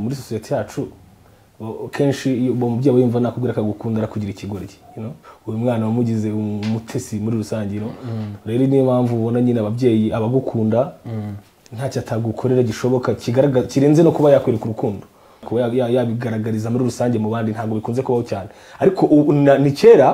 muri sosiyete yacu kenshi iyo uwo mubyeyi wiyumva nakubwira akagukunda arakugira ikigoryi you know? uyu mwana wamugize umutesi muri rusange you know? rero niyo mpamvu ubona nyine ababyeyi abagukunda ntacyo atagukorera gishoboka kigaragaza kirenze no kuba yakwereka urukundo kuba ya- ya- yabigaragariza muri rusange mu bandi ntabwo bikunze kubaho cyane ariko ubu na- ni kera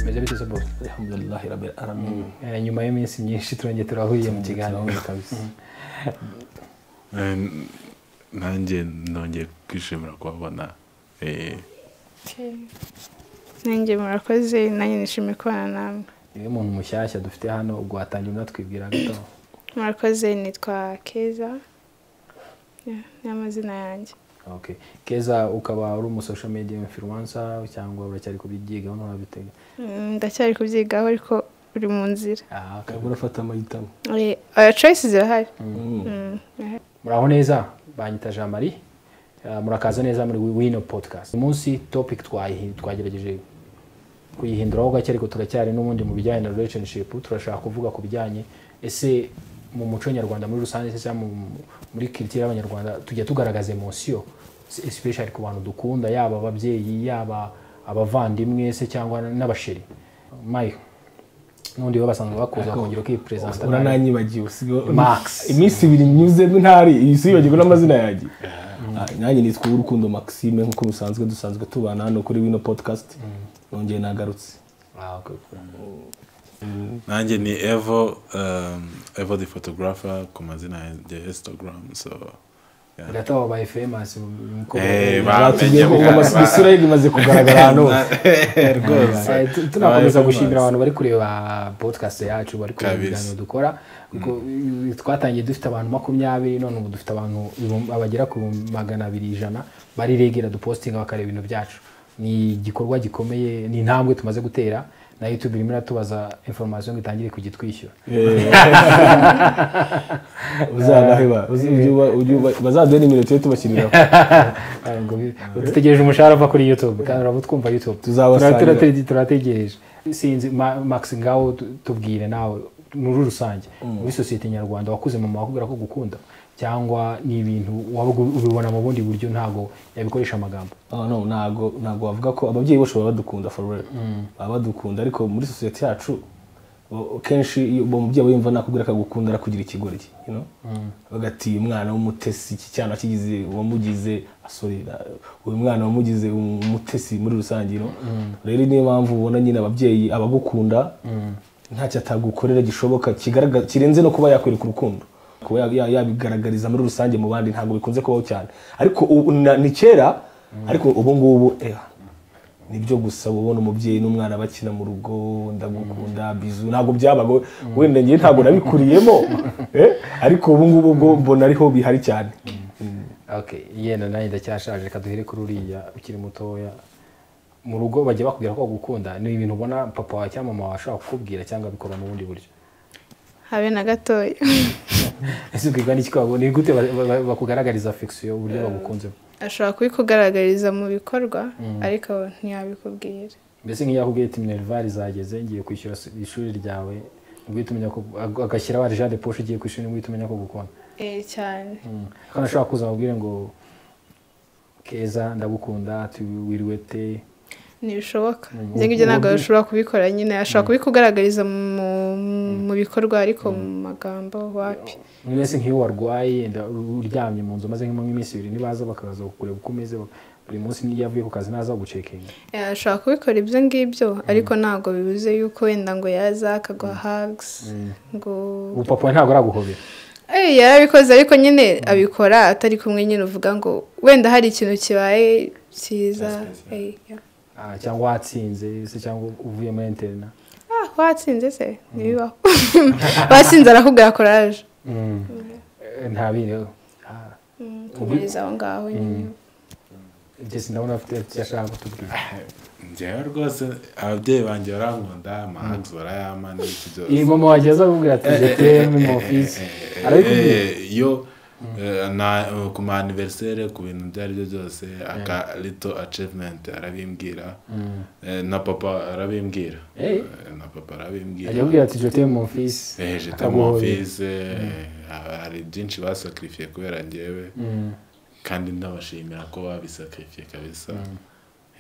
meze bite sobo alhamdulillahi rabbil alamin Eh, nyuma y'iminsi myinshi turongeye turahuriye mu kiganiro Turabona kabisa. Eh, n- nanjye nongeye kwishimira kubabona Eh, nanjye murakoze nanjye nishimiye kubana namwe niwe muntu mushyashya dufite hano ubwo watangiye unatwibwira gato murakoze nitwa keza Yeah, ni amazina yanjye okay. keza ukaba uri umu social media influencer cyangwa uracyari kubyigaho nturabitega Mm, ndacyari kubyigaho ariko uri mu nzira Ah, okay. Ukaba urafata amahitamo Eh, oya choice zirahari Mm. Mm, aha. muraho neza banyita jean marie Ah, murakaza neza muri wino podcast uyu munsi topic twayihi- twagerageje kuyihinduraho gake ariko turacyari n'ubundi mu bijyanye na relationship turashaka kuvuga ku bijyanye ese mu muco nyarwanda muri rusange se cyangwa mu- muri culture y'abanyarwanda tujya tugaragaza emosiyo especially ku bantu dukunda yaba ababyeyi yaba abavandimwe se cyangwa n'abasheri mayo n'undi baba basanzwe bakuza bakongera ukipresenta urananyibagiwe usigaye Max. iminsi ibiri nyuze ntari iyi si yibagirwa n'amazina yanjye Ah, nanjye nitwa urukundo maxime nk'uko bisanzwe dusanzwe tubana hano kuri wino podcast nongeye nagarutse nanjye ni evo um, evo the photographer ku mazina yanjye instagram so yeah. Gataha wabaye famous umukobwa Eh, wa- batubwiye ko amas- isura ye imaze kugaragara hano hose rwose Eh, tu- tunakomeza Wabaye gushimira famous. abantu bari kureba podcast yacu bari kureba Kabisa. ibiganiro dukora kuko i- twatangiye dufite abantu makumyabiri none ubu dufite abantu ibihumbi- abagera ku bihumbi magana abiri ijana bariregera dupostinga bakareba ibintu byacu ni igikorwa gikomeye ni intambwe tumaze gutera na youtube irimo iratubaza information ngo itangire kujya itwishyura uzanaheba uzi- ujye uba- ujye uba- bazaduhe nimero tujye tubashyiriraho Ah, ngo bi- dutegereje umushahara uva kuri youtube kandi uraba utwumva youtube Tuzabasanga. Tura- turate- turategereje sinzi Ma- max ngaho tu- tubwire nawe muri rusange muri sosiyete nyarwanda wakuze mama wakubwira ko gukunda cyangwa ni ibintu wabaga ubibona mu bundi buryo ntabwo yabikoresha amagambo Oh, no, ntago ntago wavuga ko ababyeyi bose baba badukunda for real baba badukunda ariko muri sosiyete yacu o- kenshi iyo uwo mubyeyi wiyumva nakubwira akagukunda arakugira ikigoryi you know? bagati uyu mwana w'umutesi iki cyana kigize uwamugize sorry na- uyu mwana wamugize um- umutesi muri rusange you know? rero niyo mpamvu ubona nyine ababyeyi abagukunda ntacyo atagukorera gishoboka kigaragaza kirenze no kuba yakwereka urukundo kuba ya- ya- yabigaragariza muri rusange mu bandi ntabwo bikunze kubaho cyane ariko ubu na- ni kera ariko ubu ngubu eh, nibyo gusa uba ubona umubyeyi n'umwana bakina mu rugo ndagukunda bizu ntabwo byabaga we- wenda ngewe ntabwo nabikuriyemo eh, ariko ubu ngubu bwo mbona ariho bihari cyane okay yenda nanjye ndacyashaje reka duhere kuri uriya ukiri mutoya mu rugo bajya bakubwira ko bagukunda ni ibintu ubona papa wawe cyangwa mama wawe ashobora kukubwira cyangwa abikora mu bundi buryo habe na gatoya ese ubwirwa n'iki ko babona? ni gute ba- ba- bakugaragariza affection uburyo bagukunzemo ashobora kubikugaragariza mu bikorwa ariko ntiyabikubwira mbese nk'iyo akubwiye ati minerval zageze ngiye kwishyura s- ishuri ryawe uhita umenya ko ag- agashyiraho arija de poshe ugiye kwishyura uhita umenya ko gukunda Eh, cyane kandi ashobora kuza amubwire ngo keza ndagukunda tuwiriwe te ntibishoboka Mm, njye ngibyo ntabwo ubu- ashobora kubikora nyine ashobora kubikugaragariza mu, mu bikorwa ariko mu magambo wapi mbese nk'iyo warwaye nda- uryamye mu nzu maze nk'iminsi ibiri ntibaza bakaza kureba uko umeze bak- buri munsi n'iyo avuye ku kazi ntaza gucekinga Eh, ashobora kubikora ibyo ngibyo ariko ntabwo bibuze yuko wenda ngo yaza akaguha hugs ngo ubu papa we ntabwo araguhobera Eh, yarabikoze ariko nyine abikora atari kumwe nyine uvuga ngo wenda hari ikintu kibaye cyiza Eh, yeah. Ah, cyangwa watsinze se cyangwa uvuye muri interina ah watsinze se ntibibaho watsinze arakubwira courage Eh, ntabireho Ah. Mm, kumiriza aho ngaho nyine njye sindabona afite icyo ashaka kutubwira njyewe rwose ababyeyi banjye barankunda amahags barayampa n'iki byose iyi mama wagiye aza kukubwira ati Eh, eh, jete eh, mu eh, ofisi eh, eh, arabikubwira eh, yo Eh, na- eh, ku ma anniversaire ku bintu ibyo ari byo byose aka lito achievement arabimbwira Eh, na papa arabimbwira Eh. Eh, na papa arabimbwira ajya kubwira ati jote mu mfisi Eh, j'étais Akaguhoye. mon fils, eh, hari byinshi basacrifiye kubera njyewe kandi ndabashimira ko babisacrifiye kabisa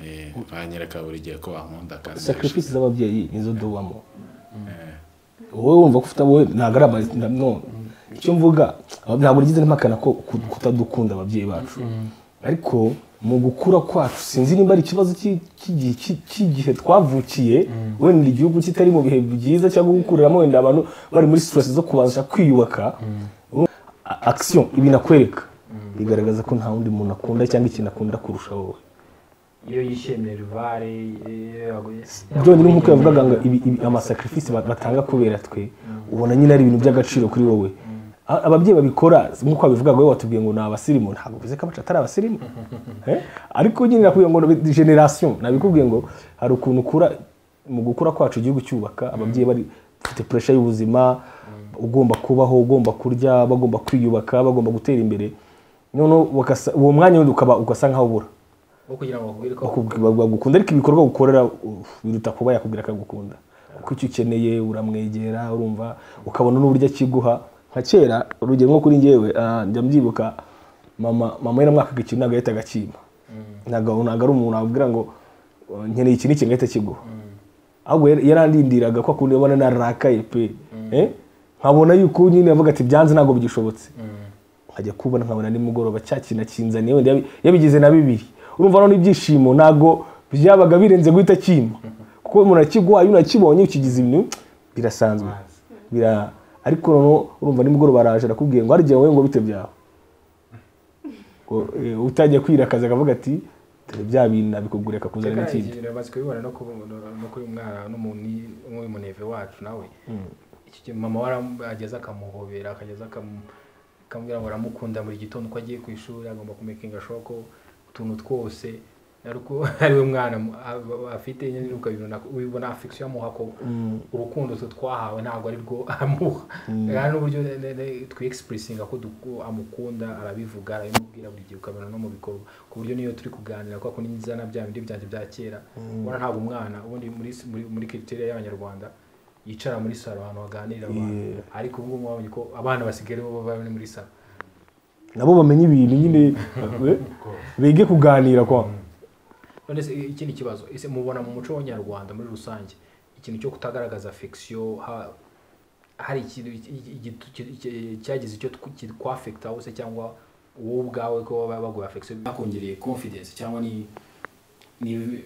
Eh, banyereka buri gihe ko bankunda kandi sacrifice z'ababyeyi nizo duwamo wowe wumva ko ufite wowe ntabwo ari ama no icyo mvuga aba- ntabwo rigeze mpakana ko ku- kutadukunda ababyeyi bacu ariko mu gukura kwacu sinzi nimba ari ikibazo cy'i- cy'igihe- cy'i- cy'igihe twavukiye wenda igihugu kitari mu bihe byiza cyangwa gukuriramo wenda abantu bari muri stress zo kubasha kwiyubaka A- action ibintu akwereka bigaragaza ko nta wundi muntu akunda cyangwa ikintu akunda kurusha wowe iyo yishimiye rivare iyo yaguye byonyine nk'uko yavugaga ngo ibi- ibi- amasakrifisi ba- batanga kubera twe ubona nyine ari ibintu by'agaciro kuri wowe A- ababyeyi babikora nk'uko babivuga ngo wowe watubwiye ngo ni abasirimu ntabwo bivuze ko abacu atari abasirimu Eh? ariko nyine nakubwiye ngo ni generasiyo nabikubwiye ngo hari ukuntu ukura mu gukura kwacu igihugu cyubaka ababyeyi bari bafite puresha y'ubuzima ugomba kubaho ugomba kurya bagomba kwiyubaka bagomba gutera imbere noneho bagasa- uwo mwanya wundi ukaba ugasa nk'aho ubura wo kugira ngo bakubwire ko bakubwi- bagukunda ariko ibikorwa gukorera uh, biruta kuba yakubwira akagukunda kuko icyo ukeneye uramwegera urumva ukabona n'uburyo akiguha nka kera urugero nko kuri njyewe ah, njya mbyibuka mama mama yaramwakaga ikintu ntabwo yahitaga akimpa ntabwo ntabwo ari umuntu wabwira ngo uh, nkeneye iki n'iki ngahita kiguha ahubwo yar- yarandindiraga ko akunda ubona narakaye pe Eh? nkabona yuko nyine yavuga ati byanze ntabwo bigishobotse nkajya kubona nkabona nimugoroba cya kintu akinzaniye wenda yabi- yabigize na bibiri urumva noneho ibyishimo ntabwo byabaga birenze guhita kimpa kuko umuntu akiguhaye unakibonye ukigize ibintu birasanzwe Bira- ariko noneho urumva nimugoroba araje arakubwiye ngo harya wowe ngo bite byawe Ngo, eh, utajya kwirakaza akavuga ati dore bya bintu nabikugura akakuzana n'ikindi amaze kubibona no kubu- no- no kuri umwana n'umuntu w'umuneve wacu nawe Iki gihe mama warageze akamuhobera akageza akamu- akamubwira ngo aramukunda buri gitondo uko agiye ku ishuri agomba kumekinga shoko utuntu twose ariko ari we mwana mu- a- afite nyine ukabibona ubibona afection amuha ko urukundo twe twahawe ntabwo ari rwo amuha kandi n'uburyo ne- ne- twexpressinga ko duku- amukunda arabivuga arabimubwira buri gihe ukabona no mu bikorwa ku buryo niyo turi kuganira kwa kundi nzana bya bindi byanjye bya kera ubona ntabwo umwana ubundi muri muri, muri criteria y'abanyarwanda yicara muri salo ahantu haganirira abantu ariko ubu ngubu wabonye ko abana basigaye bo baba bari muri salo nabo bamenye ibintu nyine eh, bige kuganira kwa none se ikindi kibazo ese mubona mu muco w'abanyarwanda muri rusange ikintu cyo kutagaragaza affection ha- hari ikintu iki- iki- iki- iki- cyagize icyo tw- ki- kwafectaho se cyangwa wowe ubwawe ko baba baguha affection bakongereye confidence cyangwa ni ni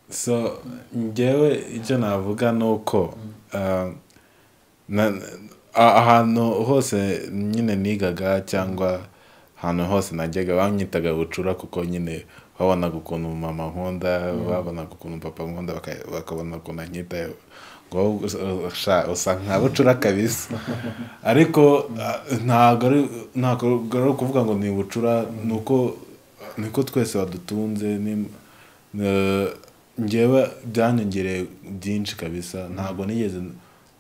so njyewe icyo navuga ni uko um, na- a- ahantu hose nyine nigaga cyangwa ahantu hose najyaga banyitaga bucura kuko nyine babonaga ukuntu mama nkunda babonaga ukuntu papa nkunda baka- bakabona ukuntu anyitayeho ngo wowe us- usha- usa nka bucura kabisa ariko a- ntabwo ari- ntabwo ari ukuvuga ngo ni bucura ni uko niko twese badutunze ni- eh, njyewe byanyongereye byinshi kabisa ntabwo nigeze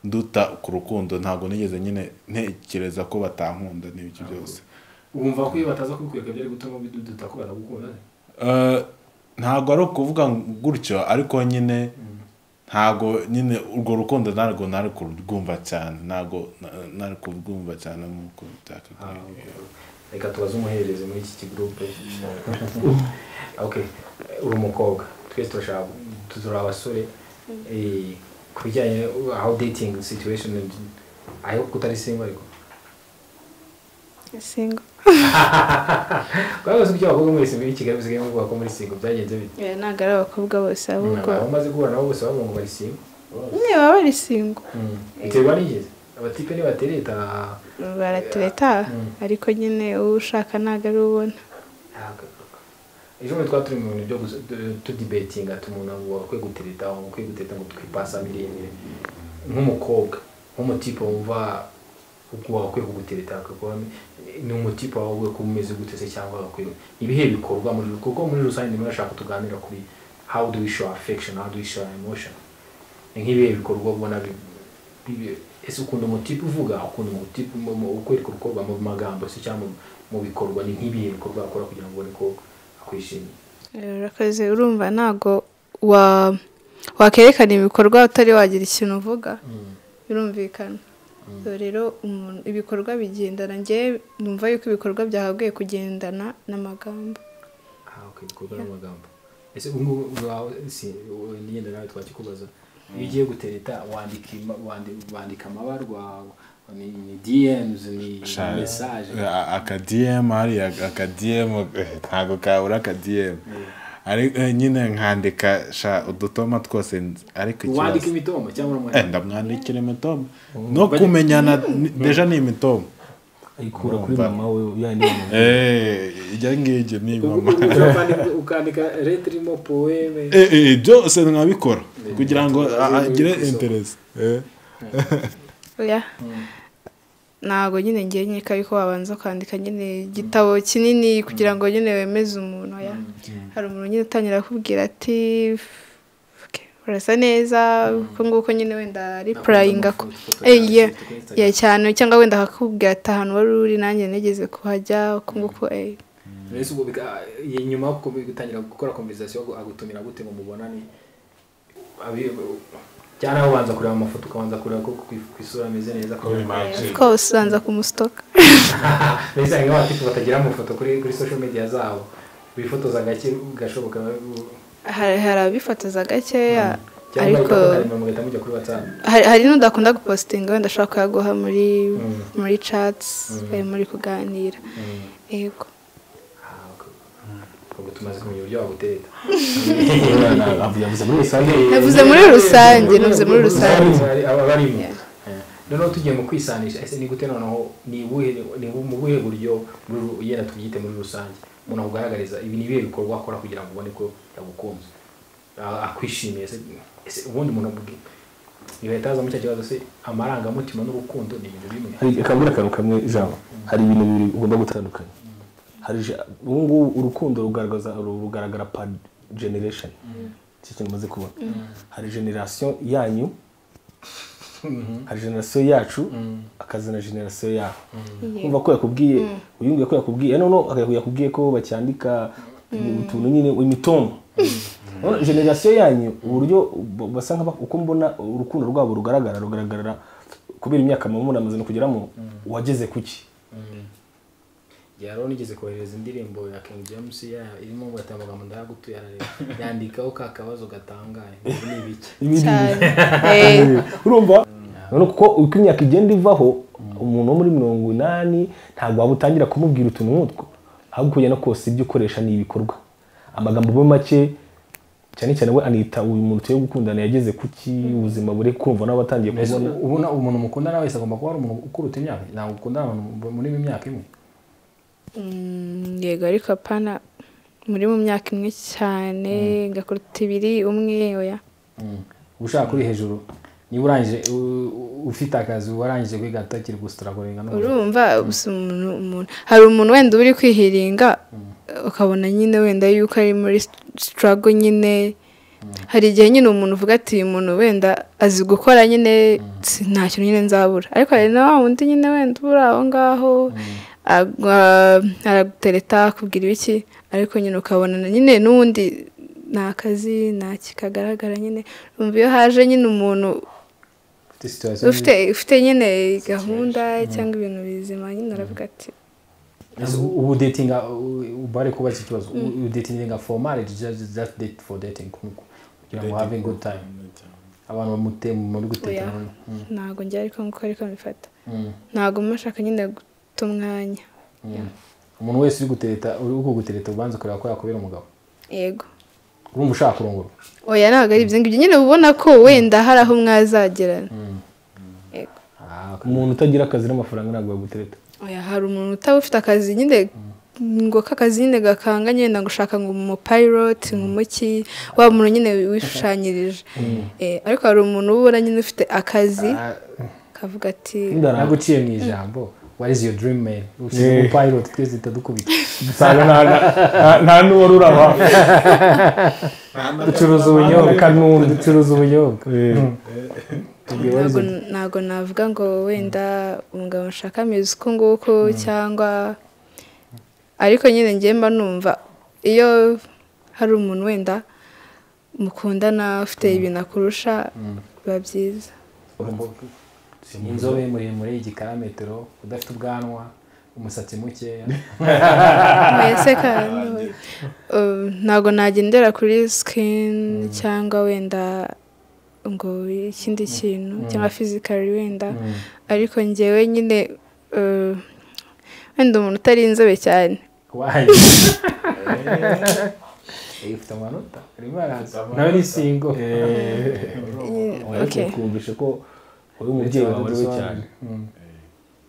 nduta ku rukundo ntabwo nigeze nyine ntekereza ko batankunda n'ibyo byose wumva ko iyo bataza kubikwereka byari gutuma biduduta ko baragukunda Eh, ntabwo ari ukuvuga gutyo ariko nyine ntabwo nyine urwo rukundo ntabwo nari kurwumva cyane ntabwo na- nari kurwumva cyane nk'uko byakagoye reka tubaze umuhererezi muri iki kigurupe okay uri umukobwa twese turashaka turi abasore Eh, ku bijyanye no- how dating situation i hope ko utari single ariko singo kubera ko ibyo abakobwa muri single i kigali bisigaye bavuga ko muri single byagenze bite Eh, ntabwo ari abakobwa bose ahubwo aho umaze guhura nabo bose bavuga ngo bari single nyine baba bari singo biterwa n'igeze abatipe ntibatereta baratubeta Mm. ariko nyine uwo ushaka ntabwo ari ubona ntabwo ejo bundi twari turi mu bintu byo gusa- tu- tudibetinga tumuntu ngo akwiye gutereta ngo akwiye gutereta ngo twipasa miremire nk'umukobwa nk'umutipe wumva ubwo wakwiye kugutereta akaguha ni umutipe wawe uba umeze gute se cyangwa agakwiye ibihe bikorwa muri kuko muri rusange ndimo ndashaka tuganira kuri how do we show affection how do we show emotion ni nk'ibihe bikorwa ubona bi- ibi- ese ukunda umutipe uvuga ukunda umutipe mu- mu- ukwereka urukorwa mu magambo se cyangwa mu- mu bikorwa ni nk'ibihe bikorwa akora kugira ngo ubone ko akwishimiye urakoze urumva ntabwo wa wakerekana ibikorwa utari wagira ikintu uvuga birumvikana So rero umuntu ibikorwa bigendana ngewe numva yuko ibikorwa byahagwiye kugendana n'amagambo aha okay, ibikorwa n'amagambo ese ubu ngubu wawe si wowe ngenda nawe twakikubaza iyo ugiye gutereta wandika ima- wandi- wandika amabarwa ni ni dms ni Sha- message a- akadiyemu hariya akadiyemu eh, ntabwo kabura akadiyemu ariko eh, nyine nkandika sha udutoma twose nzi- ariko wandika ikibazo imitombo cyangwa Eh, uramwandika ndamwandikira imitomo no kumenyana ni- deja ni imitomo ayikura kuri Urumva. mama we yandi mama Eh, iryo ngiryo ni mama Ukandika- ukandika leta irimo poeme Eh, eh, byose nkabikora kugira ngo a- agire interesi oya ntabwo nyine ngewe nkeka yuko wabanza kwandika nyine igitabo kinini kugira ngo nyine wemeze umuntu oya hari umuntu nyine utangira akubwira ati "Okay, urasa neza uko nguko nyine wenda ari purayinga ko Eh, yeah. ya cyane cyangwa wenda akakubwira ati ahantu wari uri nanjye nigeze kuhajya uko nguko eh." mbese ubwo bika- iyi nyuma yo kubi- gutangira gukora conversation agu- agutumira gute ngo mubonane Abi- cyangwa nawe ubanza kureba amafoto ukabanza kureba ko ku ku isura ameze neza ko of course ubanza kumusitoka mbese hari nk'abatifu batagira amafoto kuri kuri social media zabo bifotoza gake gashoboka hari hari abifotoza gakeya cyangwa ariko ariko karemano mugahita mujya kuri whatsapp hari hari n'udakunda gupositinga wenda ashobora kuyaguha muri muri chatsi muri kuganira yego Ah, okay. ubwo tumaze kumenya uburyo wagutereta yavuze muri rusange navuze muri rusange navuze muri rusange aba barimo noneho tugiye mu kwisanisha ese ni gute noneho ni ubuhe- ni bu- mu buhe buryo muri- yenda tubyite muri rusange umuntu akugaragariza ibi ni ibihe bikorwa akora kugira ngo ubone ko yagukunze a- akwishimiye ese ese ubundi umuntu abwi ntibahita haza muri cya kibazo se amarangamutima n'urukundo ni ibintu bimwe hari akabura akantu kamwe ijambo hari ibintu bibiri ugomba gutandukanya hari ija- ubu ngubu urukundo rugaragaza rugaragara pa generation iki kintu umaze kubona hari generation yanyu hari generation yacu akazana generation yabo kumva ko yakubwiye uyu nguyu ko yakubwiye noneho akaba yakubwiye ko bacyandika utuntu nyine imitungo Urabona, generation yanyu uburyo b- basa nk'aba- uko mbona urukundo rwabo rugaragara rugaragarira kubera imyaka mama munamaze no kugeramo wageze kuki yari unigeze kohereza indirimbo ya King James ya- irimo ngo ati amagambo ndayagutuye arareba yandikaho ka kabazo gatangaye ngo ni ibiki Ibindi cyane Eh, urumva none kuko uko imyaka igenda ivaho umuntu wo muri mirongo inani ntabwo waba utangira kumubwira utuntu nk'utwo ahubwo ugenda kose ibyo ukoresha ni ibikorwa amagambo abe make cyane cyane we anita uyu muntu tuye gukundana yageze kuki ubuzima buri kumva nawe atangiye mbese kubona ubona umuntu mukundana wese agomba kuba ari umuntu ukuruta imyaka ntabwo ukundana abantu muri mu myaka imwe mm, yego ariko apana muri mu myaka imwe cyane ngakuruta ibiri umwe oya uba ushaka kuri hejuru niba urangije u- u- ufite akazi warangije kwiga atakiri gusitora kurenga n'umuntu urumva gusa umuntu umuntu hari umuntu wenda uba uri kwihiringa ukabona nyine wenda yuko ari muri sitarago nyine hari igihe nyine umuntu uvuga ati uyu muntu wenda azi gukora nyine si- nta kintu nyine nzabura ariko hari na wa wundi nyine wenda uba uri aho ngaho agwa- aragutereta akubwira ibiki ariko nyine ukabona na nyine n'ubundi nta kazi nta kikagaragara nyine urumva iyo haje nyine umuntu ufite situation ufite ufite nyine gahunda cyangwa ibintu bizima nyine aravuga ati Ese u- ubu datinga u- ubu ari kuba iki kibazo U- u datinga for marriage just just date for dating kugira ngo have a good time abantu bamute muri oya gutetana ntabwo njya ariko nkuko ariko mbifata Mm. ntabwo mba nshaka nyine guta umwanya umuntu wese uri gutereta uri kugutereta ubanza kureba ko yakubera umugabo yego urumva ushaka kurongora oya ntabwo ari ibyo ngibyo nyine uba ubona ko wenda hari aho mwazagerana yego Ah, okay. umuntu utagira akazi n'amafaranga ntabwo yagutereta oya hari umuntu utaba ufite akazi nyine ngo k'akazi nyine gakanga nyine ngo ushaka ngo umupayiroti nk'umuki wa muntu nyine wishushanyirije Eh, ariko hari umuntu uba ubona nyine ufite akazi Ah, kavuga ati naguciye mu ijambo what is your dream man ushyize Yeah. mu pilot twese tutadukubita usanga nta- nta- nta n'uwari uraba ducuruza ubunyobwa ducuruza ubunyobwa Eh, ntabwo ntabwo navuga ngo wenda umugabo nshakamizi uko nguko cyangwa ariko nyine ngemba numva iyo hari umuntu wenda mukundana ufite ibintu akurusha biba byiza ni inzobe muremure igikarametero udafite ubwanwa umusatsi mukeya mbese kandi ubu, ntabwo nagendera kuri sikini cyangwa wenda ngo ikindi kintu cyangwa fizikari wenda ariko ngewe nyine eh, wenda umuntu utari inzobe cyane wayi Eh, ifite amanota irimo araza nawe ni singo okay. twumvishe ko uri umubyeyi wawe ariwe cyane Mm.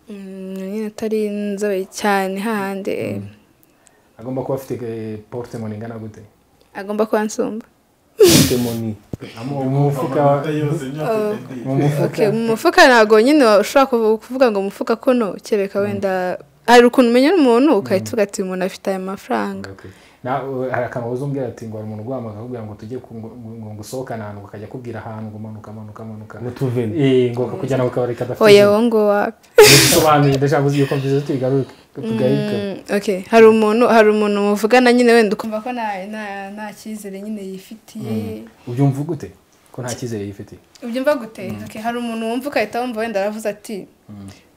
Mm, nyine atari inzobe cyane hahandi eh, agomba kuba afite eh, portemone ingana gute agomba kuba ansumba temoni Amu- umufuka wa- mu mufuka Okay, mu mufuka ntabwo nyine ushobora kuvu- kuvuga ngo umufuka kuno kereka wenda hari ukuntu umenya umuntu ugahita uvuga ati uyu muntu afite aya mafaranga Okay. Na- u- hari akantu uzumvira ati ngo hari umuntu uguhamagara akakubwira ngo tujye ku- ngo ngo- ngo usohokane ahantu akajya akubwira ahantu ngo manuka manuka manuka ngo tuveni Eh, ngo kujyana ku kabari oya kadafite wowe ngo wapi bisobanuye ndashaka uzi yuko mbizi tubigaruke tugaruke Mm, okay. hari umuntu hari umuntu muvugana nyine wenda ukumva ko nta nta- nta cyizere nyine yifitiye ubyumva gute ko nta cyizere yifitiye ubyumva gute Okay, hari umuntu wumva ugahita wumva wenda aravuze ati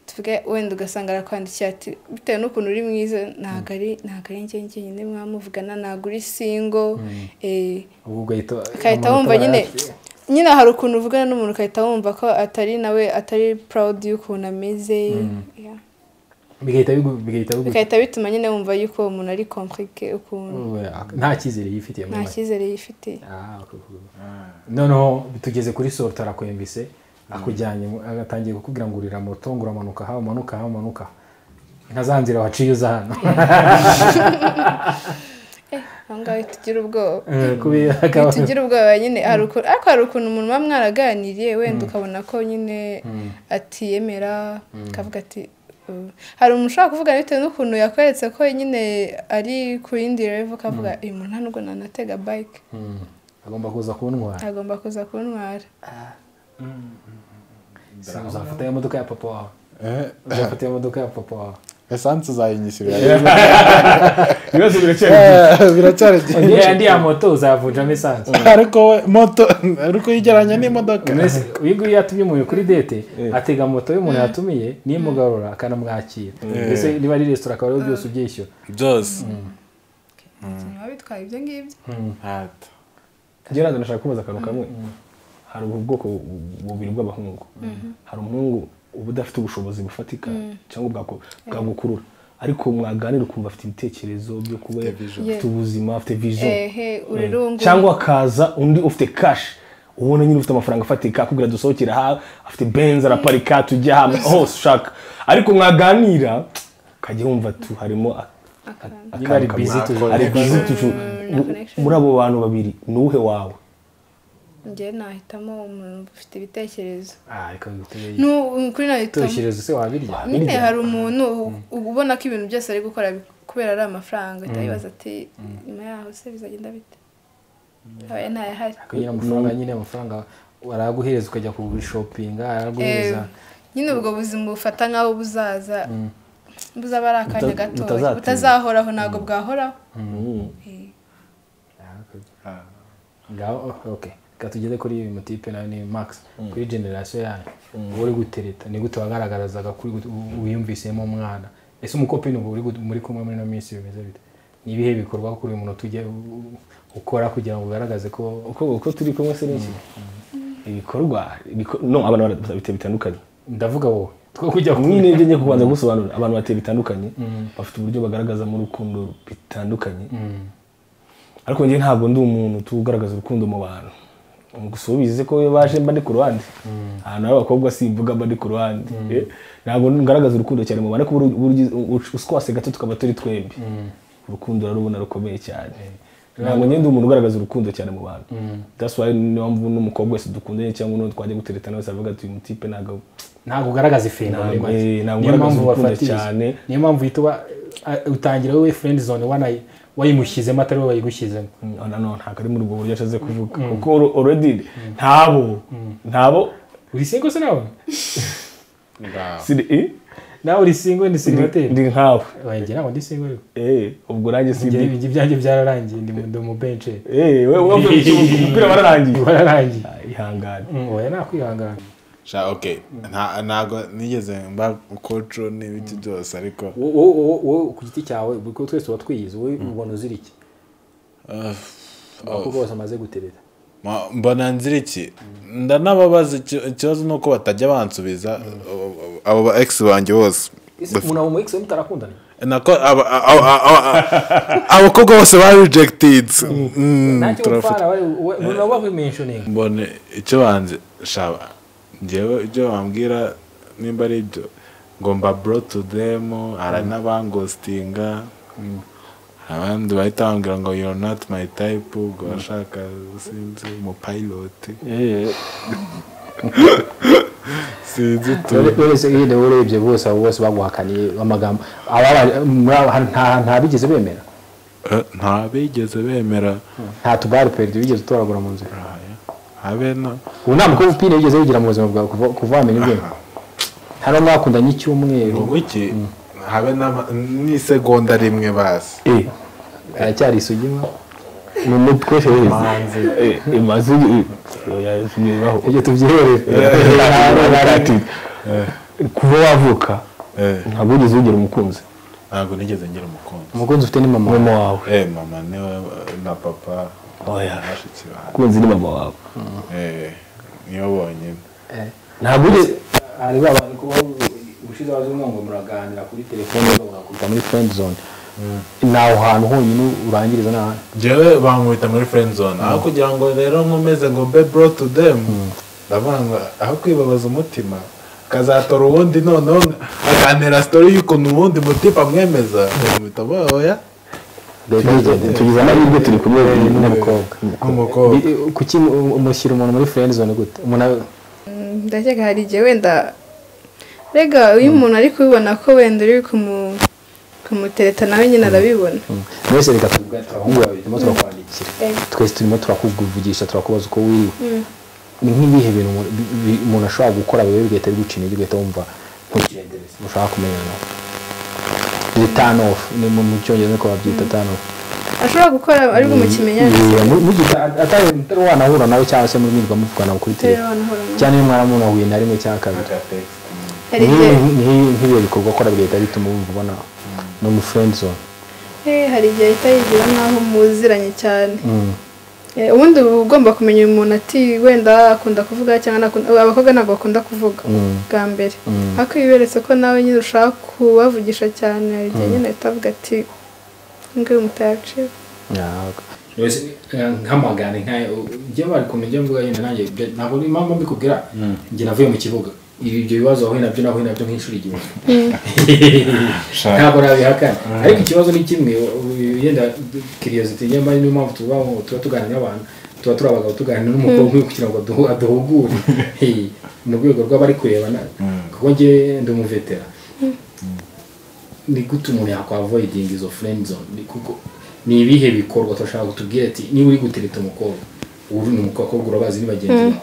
tuvuge wenda ugasanga arakwandikiye ati bitewe n'ukuntu uri mwiza ntabwo ari ntabwo ari njye njyenyine mwamuvugana ntabwo uri singo eh, ubwo ugahita ukahita amanota wumva nyine barayafite. nyine hari ukuntu uvugana n'umuntu ukahita wumva ko atari nawe atari proud y'ukuntu ameze Yeah. bigahita bigu- bigahita bigu- bigahita bituma nyine wumva yuko uwo muntu ari complique ukuntu Oya, nta cyizere yifitiye muri nta make. cyizere yifitiye Ah, ok, ok. noneho tugeze kuri sorto arakwembise akujyanye mu- agatangiye kukubwira ngo urira moto ngo uramanuka hawe umanuka hawe umanuka ntazanzira waciye uza hano aho ngaho tugira ubwoba Eh, kubi- akaba- tugira ubwoba nyine hari ukuntu ariko hari ukuntu umuntu muba mwaraganiriye wenda ukabona ko nyine atiyemera akavuga ati "Uh." hari umuntu ushobora kuvuga bitewe n'ukuntu yakweretse ko nyine ari ku yindi revo ukavuga uyu muntu nta nubwo nanatega bike Mm. agomba kuza kuntwara agomba kuza kuntwara Se- uzafata iyo modoka ya papa wawe Eh, uzafata iyo modoka ya papa wawe esanse uzayinyishyurira ibibazo biracyari Eh, biracyari byinshi uriya ndi ya moto uzavunjamo esanse ariko we moto ariko uyigereranya n'imodoka uyu nguyu yatumye umuntu kuri dete atega moto y'umuntu yatumiye nimugarura akanamwakira mbese niba ari resitora akaba ariwe byose ubyishyura byose biba bitwaye ibyo ngibyo Hato. njyewe ntabwo nashaka kubaza akantu kamwe hari ubu bwoko bu- bubiri bw'abahungu hari umuhungu uba udafite ubushobozi bufatika cyangwa bwako- bwagukurura ariko mwaganira ukumva afite ibitekerezo byo kuba afite ubuzima afite vision ehe urerungu cyangwa akaza undi ufite kashi ubona nyine ufite amafaranga afatika akubwira dusohokera ha afite benzi araparika tujya hamwe hose ushaka ariko mwaganira ukajya wumva tu harimo a- a- Niba ari akantu busy kamwe. tu- ari busy tu- tu- na connection. muri abo bantu babiri ni uwuhe wawe njyewe nahitamo umuntu ufite ibitekerezo ah reka ngutere ni kuri nahitamo turishyiriza se wabirya nyine hari umuntu u- ubona ko ibintu byose ari gukora bi- kubera ari amafaranga ahita yibaza ati nyuma yaho se bizagenda bite aba ntayahari kugira amafaranga nyine amafaranga araguhereza ukajya kugurishopinga araguhereza nyine ubwo buzima bufata nk'aho buzaza buzaba ari akanya Buta- gato butazatinda. butazahoraho ntabwo bwahoraho Eh. ngaho okay reka tugeze kuri uyu mutipe nawe ni max kuri generasiyo yanyu uba uri gutereta ni gute wagaragarazaga kuri gute u- wiyumvisemo umwana ese umukopini ubu uri gute- muri kumwe muri ino minsi bimeze bite ni ibihe bikorwa kuri uyu muntu tujya u- u- ukora kugira ngo ugaragaze ko uko uko turi kumwe se n'iki ibikorwa ibiko- no abantu barabite bitandukanye ndavuga wowe two kujya kumwe mwine ibyo njye kubanza gusobanura abantu bateye bitandukanye bafite uburyo bagaragazamo urukundo bitandukanye ariko njye ntabwo ndi umuntu tugaragaza urukundo mu bantu mugusubize ko iyo baje mba ndi ku ruhande ahantu hari abakobwa simvuga mba ndi ku ruhande Eh, ntabwo ngaragaza urukundo cyane mu bantu ariko buri- buri- u- uswase gato tukaba turi twembi urukundo rurabona rukomeye cyane ntabwo njye ndi umuntu ugaragaza urukundo cyane mu bantu that's why niyo mpamvu n'umukobwa wese dukundanye cyangwa n'uwo twajya gutereta nawe avuga ati uyu mutipe ntabwo ntabwo ugaragaza ifinga muri Ntabwo- make eh, ntabwo niyo ugaragaza mpamvu urukundo wafatiriza cyane. niyo mpamvu uhita uba- a- utangira wowe friend zone wanayi- wayimushyizemo atari wowe wayigushyizemo Mm, ah, no, no, ntabwo ari muri ubwo buryo ashatse kuvuga kuko already ntabo ntabo uri single se nawe ngaho Siri, eh? nawe uri single ni sirivateri ndi nkawe wanjye ntabwo ndi single yo Eh, ubwo nanjye Njye sindi ibyo ibyanjye byararangiye ndi mu ndi mu benche Eh, we- we- we- umupira wararangiye wararangiye Ah, ihangane Mm, oya nakwihangana sha okay nta- ntabwo nigeze mba koco n'ibiki byose ariko Wo- wo- wo- wowe ku giti cyawe kuko twese tuba twiyizi wowe ubona uzira iki ah, abakobwa bose bamaze guterera ma- mbona nzira iki ndanababaza iki- ikibazo ni uko batajya bansubiza abo ba ex banjye bose ese umuntu abo mu ex we mutarakundana nako aba- aba- aba- aba- abakobwa bose ba rejected Mm, nanjye turafite- umufana we- we- we- nabo babimentioninga mbone icyo banze shaba njyewe ibyo bambwira nimba ari ibyo ngo mba bro to them hari n'abangostinga abandi bahita bambwira ngo you're not my type ubwo bashaka sinzi umupiloti Eh, sinzi tu wese yenda urebye bose abo bose baguhakaniye amagambo ababa- muri abo hari- nta nta bigeze bemera Eh, nta bigeze bemera nta tubari peridi wigeze utoragura mu nzira Raya, habe na ubu nta mukobwa upira wigeze wigira mu buzima bwawe kuva- kuva wamenya ubwenge hari uwo mwakundanye icyumweru ngo iki habe n'ama- n'isegonda rimwe basi eh, aracyari isugima ni umutwe wese eh, eh, mazuri, eh. Oya, sinyebaho. ibyo tubyiherere Narati. kuva wavuka Eh, ntabwo wigeze wigira umukunzi ntabwo nigeze ngira umukunzi umukunzi ufite ni mama mama wawe eh mama niwe eh, na papa oya bashitsi banjye umukunzi ni mama wawe Eh, niyo bonyine ntabwo wigeze hari ba bantu kuba ubushize waje umwango muraganira kuri telefone bagakubita muri friend zone nawe hantu honyine urangiriza n'ahandi jewe bankubita muri friend zone aho kugira ngo rero nkomeze ngo be bro to them ndavuga ngo aho kwibabaza umutima akazatora uwundi noneho aganira story y'ukuntu uwundi mutima amwemeza bamuhita bahoya tugize amahirwe turi kumwe n'umukobwa nk'umukobwa kuki mu- umushyira umuntu muri friend zone gute umuntu abe- ndakeka hari igihe wenda rega iyo umuntu ari kubibona ko wenda uri kumu- kumutereta nawe nyine arabibona mwese reka tubwate abahungu babiri turimo turakwandikira twese turimo turakuvugisha turakubaza uko wiriwe ni nk'ibihe bintu umuntu- bi- bi- umuntu ashobora gukora biba bigahita biguca intege ugahita wumva ntukirendereze mushaka kumenyana ni turn off ni mu mu cyongereza niko babyita turn off ashobora gukora ari bumukimenyane atari mutari wanahura nawe cyangwa se muri mwirwa muvugana kuri telefone cyane iyo mwaramuntu ahuye na rimwe cyangwa kabiri hari igihe Nk'ibi- nk'ibi- nk'ibyo bikorwa akora bigahita bituma wumva ubona no mu friend zone eh, hari igihe ahita yigira nk'aho muziranye cyane Eh, ubundi uba ugomba kumenya uyu muntu ati wenda akunda kuvuga cyangwa ntakunda- abakobwa ntabwo bakunda kuvuga bwa mbere ariko iyo uberetse ko nawe nyine ushaka kubavugisha cyane hari igihe nyine ahita avuga ati ngiyo umutaye agaciro nk'amagane njye bari kumenya mvuga nyine nanjye ibyo- ntabwo ni impamvu mbikubwira njye navuye mu kibuga Ibi- ibyo bibazo wahuye nabyo nahuye nabyo nk'inshuro igihumbi ntabwo nabihakana ariko ikibazo ni kimwe u- yenda kiriyositi nyamara niyo mpamvu tuba tuba tuganira n'abantu tuba turi abagabo tuganira n'umukobwa umwe kugira ngo aduhu- aduhugure Eh, mu rwego rw'abari kurebana kuko njye ndi umuvetera ni gute umuntu yakwavoidinga izo friend zone Ni kuko ni ibihe bikorwa turashaka kutubwira ati niba uri gutereta umukobwa uri ni umukobwa urabazi ni bagenzi bawe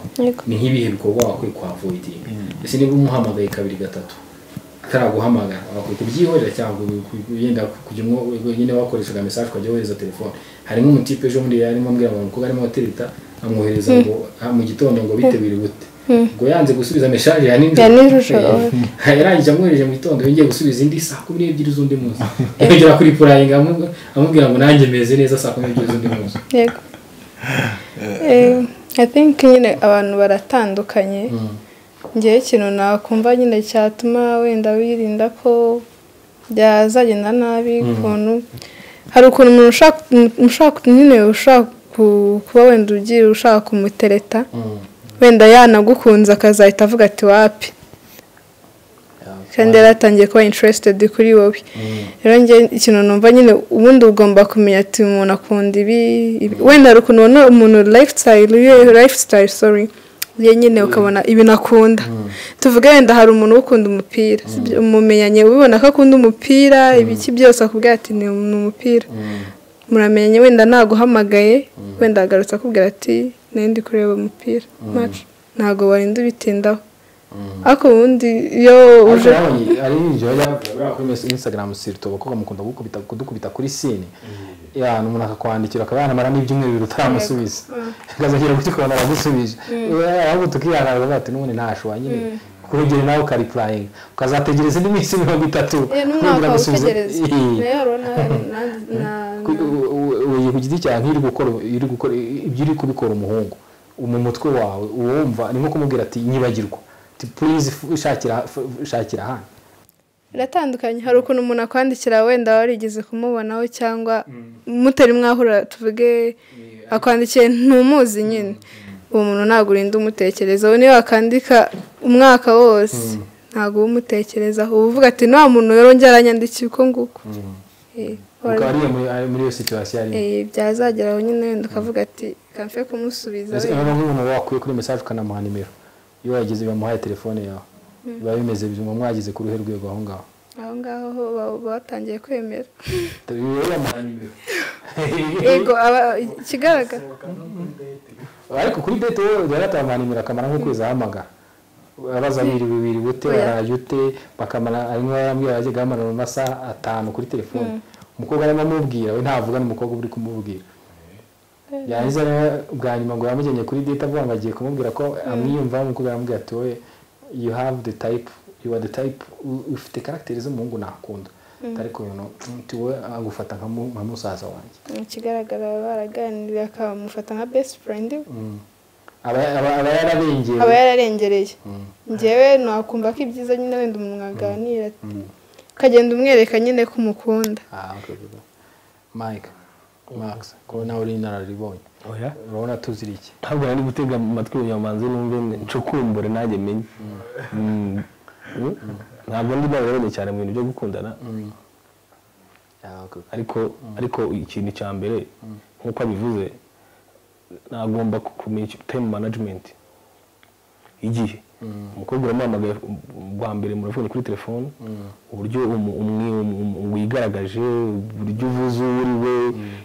ni nk'ibihe bikorwa wakwiye kwavoidinga ese niba umuhamagaye kabiri gatatu ataraguhamagara wakwiye kubyihorera cyangwa ku- yenda kujya umwo- nyine wakoreshaga message ukajya wohereza telefone harimo umutipe ejo bundi yarimo ambwira ngo umukobwa arimo atereta amwohereza ngo "Ah, mu gitondo ngo biteguye gute ngo yanze gusubiza message ya nijoro Ya nijoro. yarangije amwohereje mu gitondo yongeye gusubiza indi saa kumi n'ebyiri z'undi munsi yongera kuri purayinga amu- amubwira ngo nanjye meze neza saa kumi n'ebyiri z'undi munsi yego Eh, i think nyine abantu baratandukanye ngewe ikintu nakumva nyine cyatuma wenda wirinda ko byazagenda nabi ukuntu hari ukuntu umuntu ushaka ushaka nyine ushaka ku- kuba wenda ugiye ushaka kumutereta wenda yanagukunze akazahita avuga ati wapi kandi yari atangiye kuba interested kuri wowe rero njye ikintu numva nyine ubundi ugomba kumenya ati uyu muntu akunda ibi ibi. wenda hari ukuntu ubona umuntu lifestyle ye lifestyle sorry ye nyine ukabona ibintu akunda tuvuge wenda hari umuntu ukunda umupira sibyo? umumenyanye ubibona ko akunda umupira ibiki byose akubwira ati ni ni umupira muramenyanye wenda ntaguhamagaye wenda agarutse akubwira ati nari ndi kureba umupira match ntabwo warinda ubitindaho ariko ubundi iyo uje ariko ari ninjoro yababwira kuri instagram sirito bakobwa mukunda gukubita kudukubita kuri sini ya umuntu akakwandikira akaba yanamaramo ibyumweru utaramusubiza akazagera kugikora aragusubije ahubwo tukihanaga bati n'ubundi ntashobora nyine kurugero nawe ukaripurayinga ukazategereza indi minsi mirongo itatu Eh, n'umwaka utegereza nayo rero na- na- na- uyu ku giti cyawe nk'iri gukora iri gukora ibyo uri kubikora umuhungu mu mutwe wawe uwumva ni nko kumubwira ati nyibagirwa ati purize shakira shakira hano biratandukanye hari ukuntu umuntu akwandikira wenda warigeze kumubonaho cyangwa mutari mwahura tuvuge akwandikiye ntumuzi nyine uwo muntu ntabwo urinda umutekerezaho niyo wakandika umwaka wose ntabwo uba umutekerezaho uba uvuga ati nta muntu yarongera aranyandikiye uko nguko Eh, ukaba ari muri ari muri iyo situwasiyo arimo eh, byazageraho nyine wenda ukavuga ati kamfe kumusubiza mbese wenda." niba nk'umuntu wakuye kuri mesaje ukanamuha nimero iyo wayigeze bamuhaye telefone yawe biba bimeze bituma mwageze ku ruhe rwego aho ngaho aho ngaho ho ba- batangiye kwemera Iyo yamuhaye nimero yego aba- ikigaragara ariko kuri dete wowe urajya atamuha nimero akamara nk'ukwezi ahamagara abaza biriwe biriwe ute Oya. waraye ute bakamara arimo arambwira yajyaga ahamagara mu masaha atanu kuri telefone umukobwa arimo amubwira we ntavuga n'umukobwa uri kumubwira yarangiza rero bwa nyuma ngo yamujyanye kuri date avuga ngo agiye kumubwira ko amwiyumvaho umukobwa aramubwira ati wowe you have the type you are the type u- ufite karagiteri z'umuhungu nakunda ariko ibintu uti wowe agufata nka mu- nka musaza wanjye ikigaragara baba baraganiriye akamufata nka best friend we. aba aba- aba yararengeye aba yararengereye ngewe nakumva ko ibyiza nyine wenda umuntu aganira ukagenda umwereka nyine ko umukunda Ah, okay, okay. Mike, Max, ko nawe uri inararibonye. oya Urabona tuzira iki? ntabwo nari gutega amatwi umunyamanzi numve nco kumbure nanjye menye Mm. Mm. ntabwo ndi narabonye cyane mu bintu byo gukundana Ah, okay, okay. ariko ariko ikintu cya mbere nk'uko abivuze nagomba ku- kumenya icyo- time management igihe umukobwa uramuhamagaye bwa mbere muravugana kuri telefone uburyo umu- umwe- um- um- wigaragaje uburyo uvuze uwo uri we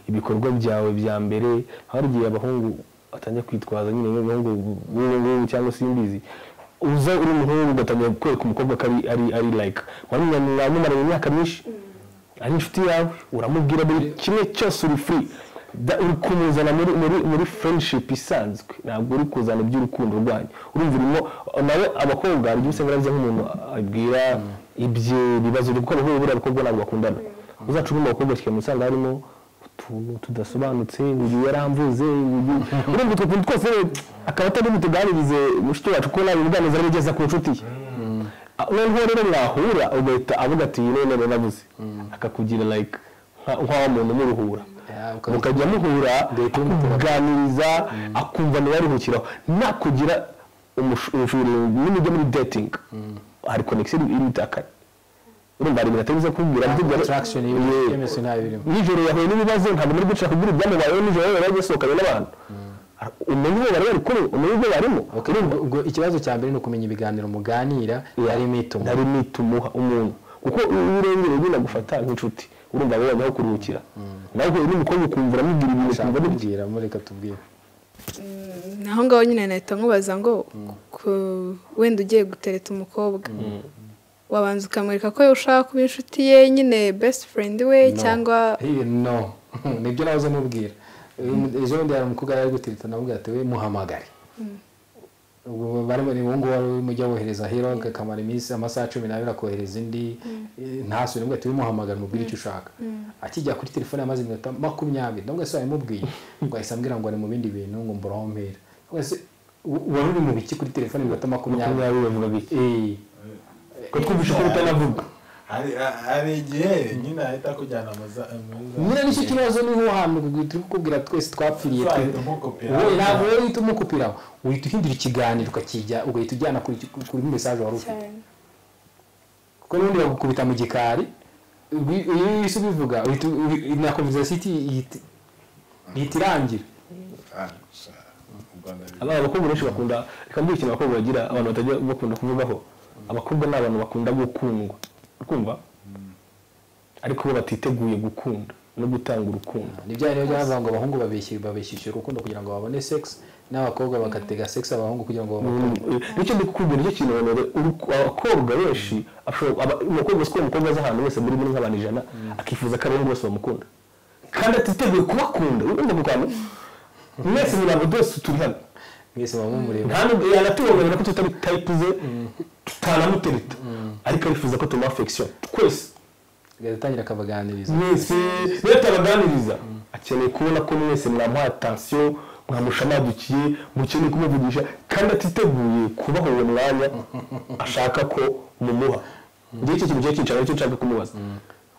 ibikorwa byawe bya mbere hari igihe abahungu batangira kwitwaza nyine nk'abahungu b'ubu ngubu cyangwa simbizi uza uri umuhungu ugatangira kwereka umukobwa ko ari- ari ari like wamumaranye imyaka myinshi ari inshuti yawe uramubwira buri kimwe cyose uri free Da- uri kumuzana muri muri muri friendship isanzwe ntabwo uri kuzana iby'urukundo rwanyu urumva urimo nawe abakobwa hari igihe usanga aravuze nk'umuntu abwira ibye ibibazo byo gukora nk'ubu buriya abakobwa ntabwo bakundana uzaca urimo abakobwa kigenda usanga harimo utuntu tudasobanutse uyu yaramvuze uyu urumva utwo tuntu twose akaba atari butuganirize mushiki wacu ko nawe ubuganiza arabigeza ku nshuti ye noneho rero mwahura ugahita avuga ati iyi none nabuze akakugira like nka- nk'aho muntu umuruhura Ah, okay. mukajya muhura kuganiriza akumva ntiyaruhukiraho nakugira umushuri n'imijya muri dating hari connection iritakane urumva hari ibintu atari buze kubwira Attraction Yeah. y'ibintu byemeze nawe birimo. nijoro yahuye n'ibibazo ntabwo muri gushaka kubwira ibyamubayeho nijoro yari yagisohokanye n'abantu umenye uwo bari bari kuri umenye ibyo barimo Okay, ubwo- ubwo ikibazo cya mbere ni ukumenya ibiganiro muganira harimo itumo. ntari mita umuha umuntu kuko iyo urengeye nyine agufata nk'inshuti urumva wowe nawe kuruhukira nawe uhuye n'umukobwa ukumva uramubwira ibintu Ushaka ukumva ni kubwira mureka tubwire. aho ngaho nyine nahita nkubaza ngo ku- wenda ugiye gutereta umukobwa wabanza ukamwereka ko ushaka kuba inshuti ye nyine best friend we No. cyangwa Eh, no. Nibyo nahoze mubwira. Ejo bundi hari umukobwa yari ari gutirita navuga ati we muhamagare. ubwo barimo ni ubungubu wari urimo ujya wohereza hero kakamara iminsi amasaha cumi n'abiri akohereza indi eh, ntasubire mbwira ati wimuhamagara umubwire icyo ushaka akijya kuri telefone yamaze iminota makumyabiri ndavuga se wabimubwiye ngo ahise ambwira ngo ari mu bindi bintu ngo mburahompera ndavuga se u- wari uri mu biki kuri telefone iminota makumyabiri makumyabiri bavuga bike Eh, ko twumvishe ko utanavuga hari hari igihe nyine ahita akujyana mu za muri nyine nicyo kibazo niho hantu turi kukubwira twese twapfiriye za twe mukopera wowe ntabwo wowe uhita umukupira uhita uhindura ikiganiro ukakijya ugahita ujyana kuri kuri mesaje wari ufite cyane kuko n'ubundi bagukubita mu gikari ubi- iyo wese ubivuga uhita u- u- na conversation ihita ihita irangira abana abakobwa benshi bakunda reka mbwira ikintu abakobwa bagira abantu batajya bakunda kuvugaho abakobwa ni abantu bakunda gukundwa kumva ariko bo batiteguye gukunda no gutanga urukundo ni bya rero byavuga ngo abahungu babeshye babeshyishyura urukundo kugira ngo babone sex n'abakobwa bagatega sex abahungu kugira ngo babone nicyo ndi kukubwira nicyo kintu abantu ba- uruku- abakobwa benshi ashobora- aba- umukobwa uzi ko umukobwa azi ahantu wese muri muri nk'abantu ijana akifuza ko abahungu bose bamukunda kandi atiteguye kubakunda wenda mu kantu mwese muri abo dose turi hano mwese muba mumureba nta nubwo yanatubonera ko tutari tayipu ze tutanamutereta ariko arifuza ko tumuha affection twese agatangira akabaganiriza mwese rero turaganiriza akeneye kubona ko mwese mwamuha atansiyo mwamushamadukiye mukeneye kumuvugisha kandi atiteguye kubaho uwo mwanya ashaka ko mumuha ngewe icyo kintu kiba kinshaka nicyo nshaka kumubaza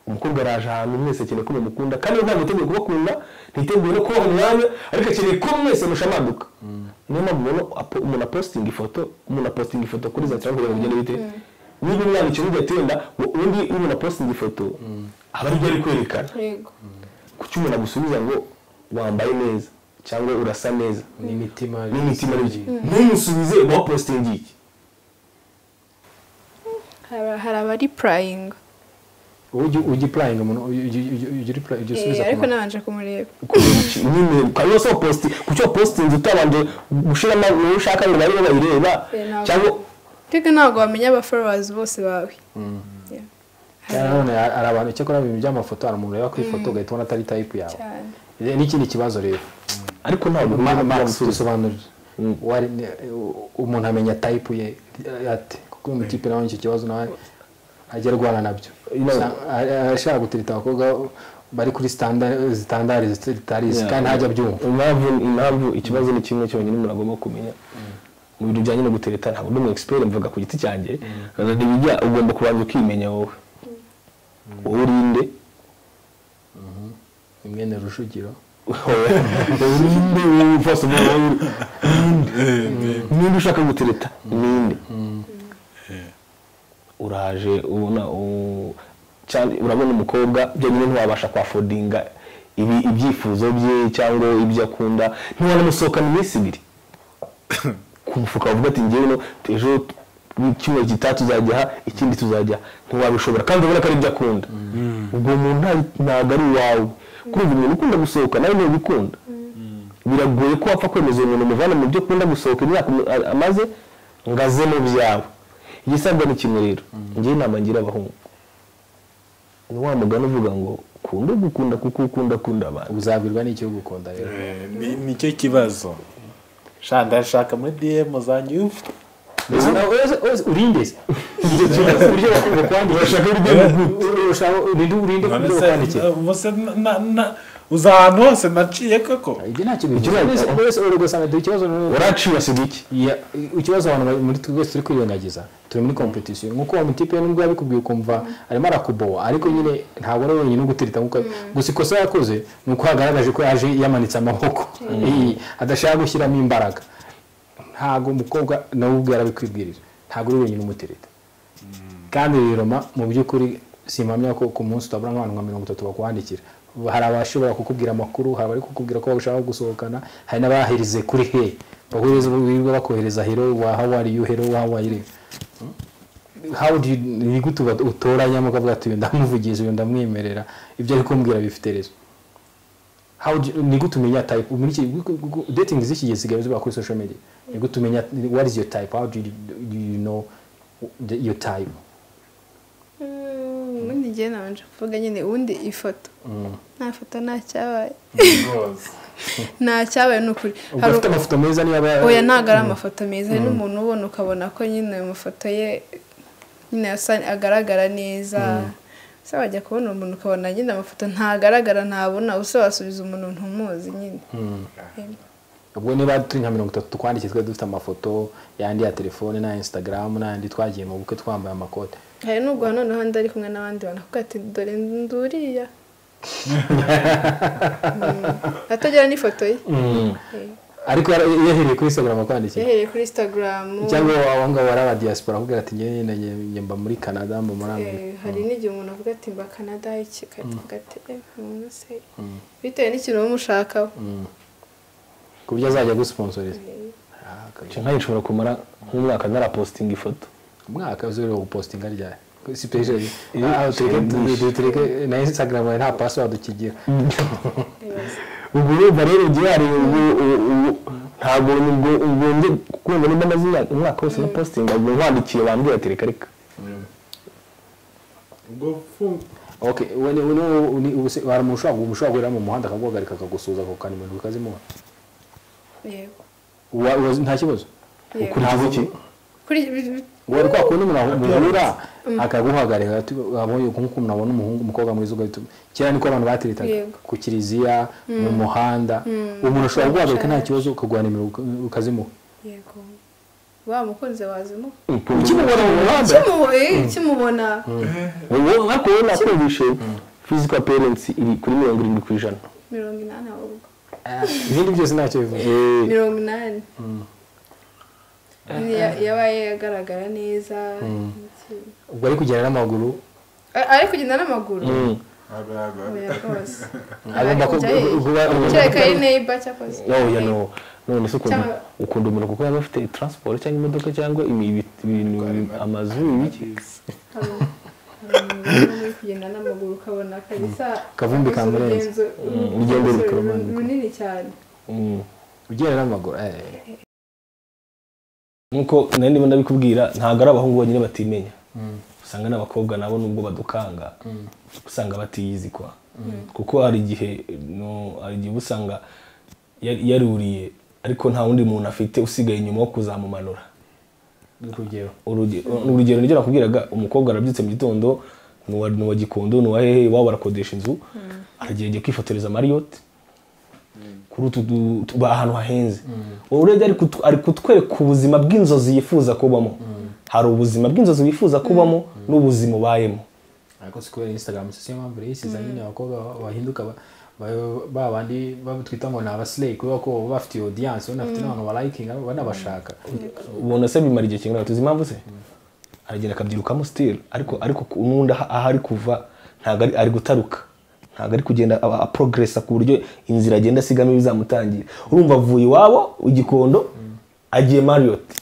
umukobwa araje ahantu mwese akeneye ko mumukunda kandi we ntabwo yiteguye kubakunda ntiteguye no kubaha umwanya ariko akeneye ko mwese mushamaduka niyo mpamvu ubona apo- umuntu apositinga ifoto umuntu apositinga ifoto kuri za cyangwa kugira ngo ugende bite niba umwana ikintu ugatenda undi umuntu apositinga ifoto aba aribyo ari kwerekana yego kuki umuntu agusubiza ngo wambaye neza cyangwa urasa neza n'imitima n'imitima n'ibyo ntumusubize wapositinga iki Hari- hari abari purayinga ujya ipurayinga umuntu ujya usubiza ku ariko muntu nabanje kumureba nyine ukaba wose waposti kuki wapositinze utabanje gushyiramo uwo ushaka ngo babe bayireba Eh, ntabwo. cyangwa ariko ntabwo wamenya abaforowazi bose bawe Yeah. Kandi nanone hari abantu icyakora mu bintu by'amafoto hari umuntu ureba ku ifoto ugahita ubona atari tayipu yawe cyane Eh, n'ikindi kibazo rero ariko ntabwo Ma- ntabwo Max ntabwo dusobanurira Wari- ne- u- umuntu amenya tayipu ye eh, ate kuko mu kipe nawe icyo kibazo nawe ajya arwana nabyo Inawe. Sa- a- a- arashaka gutereta abakobwa bari kuri sitandari zitandari zitari izi Yeah. kandi ntajya abyumva impamvu impamvu ikibazo ni kimwe cyonyine umuntu agomba kumenya mu bintu bijyanye no gutereta ntabwo ndi umu expert mvuga ku giti cyanjye rero bijya ugomba kubanza ukimenya wowe wowe urinde imwene rujugiro urinde wowe first of all wowe urinde niba ushaka gutereta ninde uraje ubona u- cyane urabona umukobwa byonyine ntiwabasha kwafodinga ibi- ibyifuzo bye cyangwa ibyo akunda ntiwanamusohokana iminsi ibiri ku mufuka wavuga ati ngewe no ejo icyumweru gitaha tuzajya aha ikindi tuzajya aha." ntiwabishobora kandi urabona ko ari ibyo akunda ubwo muntu nta- ntabwo ari uwawe kuri ubu umuntu ukunda gusohoka nawe niwe ubikunda biragoye ko wapfa kwemeza uwo muntu umuvana mu byo ukunda gusohoka imyaka umu- a- amaze ngo aze mu byawe igisabwa ni kimwe rero ngewe inama ngira abahungu ni wa mugani uvuga ngo kunde gukunda kuko ukunda akunda abantu uzabwirwa n'igihugu ukunda rero Eh, ni- nicyo kibazo sha ndashaka muri dm zanyu urinde se uburyo bakwandikira urinde None uburyo se, bakwandikira eh, ubwo se na- na- na- uza ahantu hose naciye koko ibyo ntacyo Ikibazo- bivuze wese ugasanga dore ikibazo noneho- uraciwe asiga iki Ya- ikibazo abantu bari- muri twese turi kwirengagiza turi muri competition nkuko wa mutipe nubwo yabikubwiye ukumva arimo arakubowa ariko nyine ntabwo ari wenyine ugutereta nkuko gusa ikosa yakoze ni uko yagaragaje ko yaje yamanitse amaboko Eh, adashaka gushyiramo imbaraga ntabwo umukobwa nawe ubwe yarabikwibwirira ntabwo uri wenyine umutereta kandi rero ma mu by'ukuri simpamya ko ku munsi utabura nk'abantu nka mirongo itatu bakwandikira hari abashobora kukubwira amakuru hari abari kukubwira ko bashaka gusohokana hari n'abaherize kuri he bakohereza birirwa bakohereza hero wa how are you hero wa how are you how do you ni gute uba- utoranya muka bwati uyu ndamuvugiza uyu ndamwemerera ibyo ari kumbwira bifite rezo how do you- ni gute umenya type muri iki gu- gu- gu- dating z'iki gihe zigaye ziba kuri social media ni gute umenya what is your type how do you, do you know the, your type Mm, ubundi ngewe nabanje kuvuga nyine ubundi ifoto nta foto nta cyabaye nta cyabaye ni ukuri ubwo Hari- afite amafoto meza niyo aba oya ntabwo ari amafoto meza hari n'umuntu ubona ukabona ko nyine ayo mafoto ye nyine asa- agaragara neza se wajya kubona umuntu ukabona nyine amafoto ntagaragara ntabona use wasubiza umuntu ntumuzi nyine Em. ubwo niba turi nka mirongo itatu twandikiye twari dufite amafoto yandi ya telefone n'aya instagram n'ayandi twagiye mu bukwe twambaye amakote hari n'ubwo noneho ndi ari kumwe n'abandi bantu kuko ati dore nduriya atagira n'ifoto ye Eh. ariko yara- yahereye kuri instagram akwandikira yahereye kuri instagram cyangwa abo ngabo bari abadiyasipora akubwira ati njyewe na njye- njye mba muri canada mba muri amerika Eh, hari n'igihe umuntu avuga ati mba canada iki gate umuntu se bitewe n'ikintu wumva ushakaho ku buryo azajya agusponsoreza nkange nshobora kumara nk'umwaka narapositinga ifoto umwaka uzi rero gupostinga ryari sipesheri aho tureke tureke na instagram yawe nta password ukigira ubwo urumva rero njyewe hari ubu ubu- ubu- ntabwo ubwo ubwo ndi kumva nimba maze imyaka- umwaka wose na postinga ubwo nkwandikiye bambwira ati reka reka okay we ni- we ni- ni- ubu se- hari umuntu ushobora umuntu ushobora guhera mu muhanda akaguhagarika akagusuhuza ako kantu ibintu bikazimura yego Wa- wa- nta kibazo yego ukurikiza iki kuri wari kwa kundi umuntu muhura akaguhagarika ati, abonye nk'uko umuntu abona umuhungu umukobwa mwiza ugahita kera niko abantu bateretaga Yego. ku kiliziya mu muhanda umuntu ashobora kuguhagarika nta kibazo ukaguha nimero uka- ukazimuha yego wa mukunzi wazimuka ukimubona mu muhanda Kimu- eh, kimubona ubu ariko wowe nakumvishe physical parents iri kuri mirongo irindwi ku ijana mirongo inani ahubwo ibindi byose ntacyo bivuze Eh, mirongo inani Ya- yabaye agaragara neza iki- ubwo ari kugenda n'amaguru A- ari kugenda n'amaguru mm. oya rwose agomba Ari kujya ye- kuba kereka ari neighbor cyangwa se oya no none se ukuntu Cyangwa- ukunda umuntu kuko yaba afite transport cyangwa imodoka cyangwa ibi- ibi- ibintu amazu ibiki hari umuntu uri kugenda n'amaguru ukabona kabisa Akavumbi akoze kamurenze. urugendo urugendo urugenzo rukarumanuka. runini cyane Mm. ugenda n'amaguru eh. nkuko nari ndimo ndabikubwira ntabwo ari abahungu bonyine batimenya usanga n'abakobwa nabo nubwo badukanga usanga batiyizikwa kuko hari igihe no- hari igihe uba usanga yari- yaruriye ariko nta wundi muntu afite usigaye inyuma wo kuzamumanura urugero Uruge- urugero niryo nakubwiraga umukobwa arabyutse mu gitondo ni uwa- ni uwa gikondo ni uwa hehe iwabo barakodesha inzu aragiye agiye kwifotoreza mariyoti kuri utu du- tu- ba- ahantu hahenze urebye ari kutu- ari kutwereka ubuzima bw'inzozi yifuza kubamo hari ubuzima bw'inzozi wifuza kubamo n'ubuzima ubayemo ariko si kubera instagram si yo mpamvu rero isize nyine abakobwa ba- bahinduka ba- ba- ba bandi batwita ngo ni abasileyi kubera ko baba bafite audience ubona bafite n'abantu barayikinga banabashaka ubona se bimara igihe kingana tuzi impamvu se aragenda akabyirukamo sitiri ariko ariko ku- n'undi aha- aho ari kuva ntabwo ari, ari gutaruka ntabwo ari kugenda aba- aporogeresa ku buryo inzira agenda asigamo ibizamutangira urumva avuye iwabo igikondo agiye mariyoti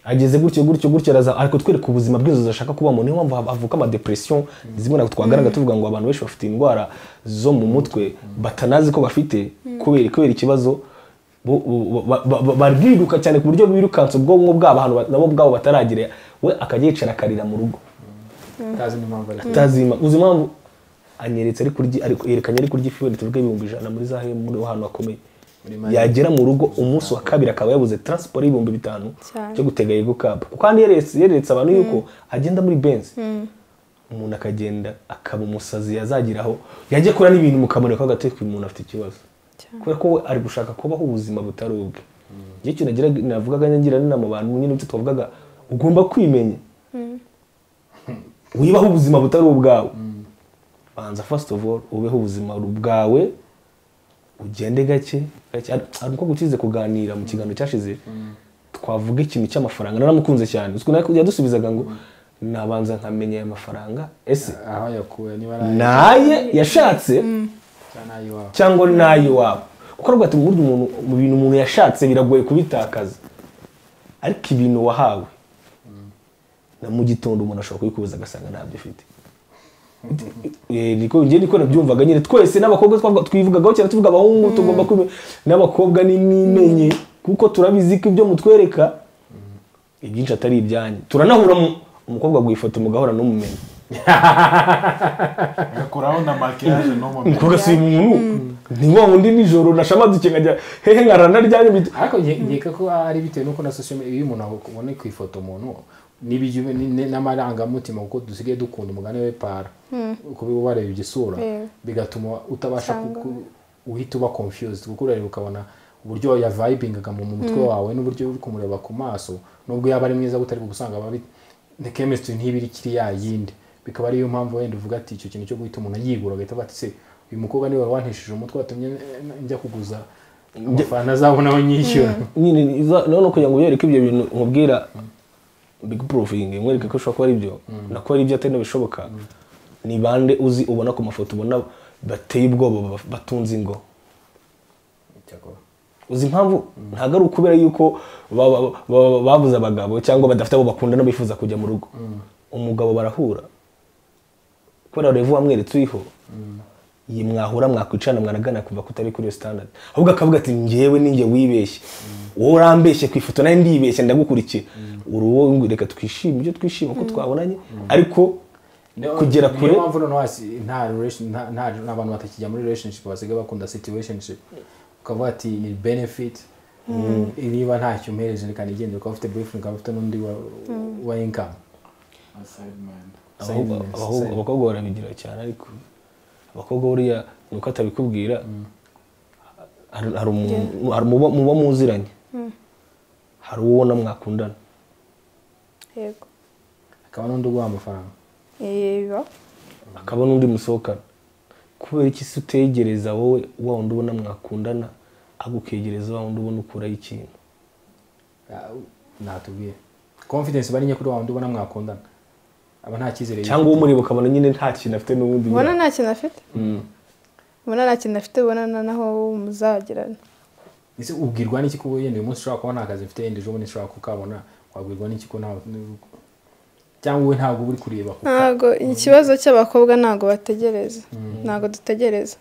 ageze gutyo gutyo gutyo araza ariko twereka ubuzima bw'inzozi ashaka kubamo niyo mpamvu hav- havuka amadepression zimwe ntabwo twagaragara tuvuga ngo abantu benshi bafite indwara zo mu mutwe batanazi ko bafite kubera kubera ikibazo bo- bo- ba- ba- ba- bariruka cyane ku buryo birukansa ubwonko bwabo ahantu ba- nabo bwabo bataragira we akajya yicara akarira mu rugo utazi n'impamvu ariko utazima uzi impamvu anyeretse ari kurya ari yerekanye ari kurya ifi wenda tuvuge ibihumbi ijana muri za hemu muri ahantu hakomeye yagera mu rugo umunsi wa kabiri akaba yabuze transport y'ibihumbi bitanu Cyane. cyo gutega yego kapu kuko kandi yeretse yeretse abantu yuko agenda muri benzi umuntu akagenda akaba umusazi yazagiraho yajya akora n'ibintu mukamureka agateka uyu muntu afite ikibazo Cyane. kubera ko we ari gushaka kubaho ubuzima butari ubwe igihe cyo nagiraga- navugaga ngira n'inama abantu nyine ibyo twavugaga ugomba kwimenya wibaho ubuzima butari ubwawe banza first of all ubeho ubuzima bwawe ugende gake gake hari umukobwa ukize kuganira mu kiganiro cyashize twavuga ikintu cy'amafaranga naramukunze cyane Uzi ukuntu yadusubizaga ngo nabanza nkamenya aya mafaranga ese aho yakuwe niba ari naye yashatse cyangwa ayiwabo cyangwa n'ay'iwabo kuko aravuga ati burya umuntu mu bintu umuntu yashatse biragoye kubitakaza ariko ibintu wahawe na mu gitondo umuntu ashobora kubikubuza agasanga ntabyo ufite Eh, niko njye niko nabyumvaga nyine twese n'abakobwa twavuga- twivugagaho cyane tuvuga abahungu tugomba kubi n'abakobwa ni mwimenye kuko turabizi ko ibyo mutwereka ibyinshi atari ibyanyu turanahura mu- umukobwa aguha mugahora n'umumenyi agakuraho na makiyaje no mu mbere umukobwa si umuntu ni wa wundi nijoro nashamadutse nkajya hehe nkara naryanye bita ariko nge- nkeka ko ari bitewe n'uko na social media iyo umuntu abona ku ifoto umuntu n'ibijya ni- ni- n'amarangamutima kuko dusigaye dukunda umugani we para kuba uba wareba igisura Yeah. bigatuma utabasha Usanga- kuku- uhita uba confused kuko urareba ukabona uburyo yavibingaga mu mutwe wawe n'uburyo uri kumureba ku maso nubwo yaba ari mwiza gutari gusanga aba ari- ni chemistry ntibiri kiriya yindi bikaba ariyo mpamvu wenda uvuga ati icyo kintu cyo guhita umuntu yibura agahita avuga ati se uyu mukobwa niwe wari wantishije umutwe watumye eh, njya kuguza amafaranga azabona aho nyishyura nyine iza- noneho kugira ngo ubereke ibyo bintu nkubwira big proofing mwereke ko ushobora kuba ari ibyo nako ari ibyo atari n'abishoboka ni bande uzi ubona ku mafoto ubona bateye ubwoba ba- batunze ingo Icyakora. uzi impamvu ntabwo ari ukubera yuko ba- ba- ba- babuze abagabo cyangwa badafite abo bakunda no bifuza kujya mu rugo umugabo barahura kubera revu wamweretse uriho iyi mwahura mwakwicarana mwanagana kuva kutari kuri iyo standard ahubwo akavuga ati njyewe ninjye wibeshye wowe urambeshye ku ifoto nawe ndibeshye ndagukurikiye uruwo ngo reka twishime ibyo twishima ko twabonanye ariko kugera kure niyo mpamvu noneho hasi nta relation- nta- nta- nta bantu batakijya muri relationship basigaye bakunda situationship ukavuga ati ni benefit niba ntacyo umpereje reka nigende ukaba ufite boyfriend ukaba ufite n'undi wa, wa income Abahungu- Side business, abahungu- side. abakobwa barabigira cyane ariko abakobwa buriya ni uko atabikubwira hari hari umuntu hari muba muba muziranye hari uwo ubona mwakundana yego akaba n'undi uguha amafaranga yego akaba n'undi musohokana kubera iki se utegereza wowe wa wundi ubona mwakundana agukegereza wa wundi ubona ukuraho ikintu Ah, ntatubwiye confidence bari nke kuri wa wundi ubona mwakundana aba nta cyizere cyangwa uwo mureba ukabona nyine nta kintu afite n'uwundi ubona nta kintu afite ubona nta kintu afite ubona na- naho muzagirana ese ubwirwa n'iki kuba yenda uyu munsi ushobora kuba nta kazi mfite yenda ejo bundi nshobora kukabona wabwirwa n'iki ko nta cyangwa wowe ntabwo uba uri kureba ku ntabwo ikibazo cy'abakobwa ntabwo bategereza ntabwo dutegereza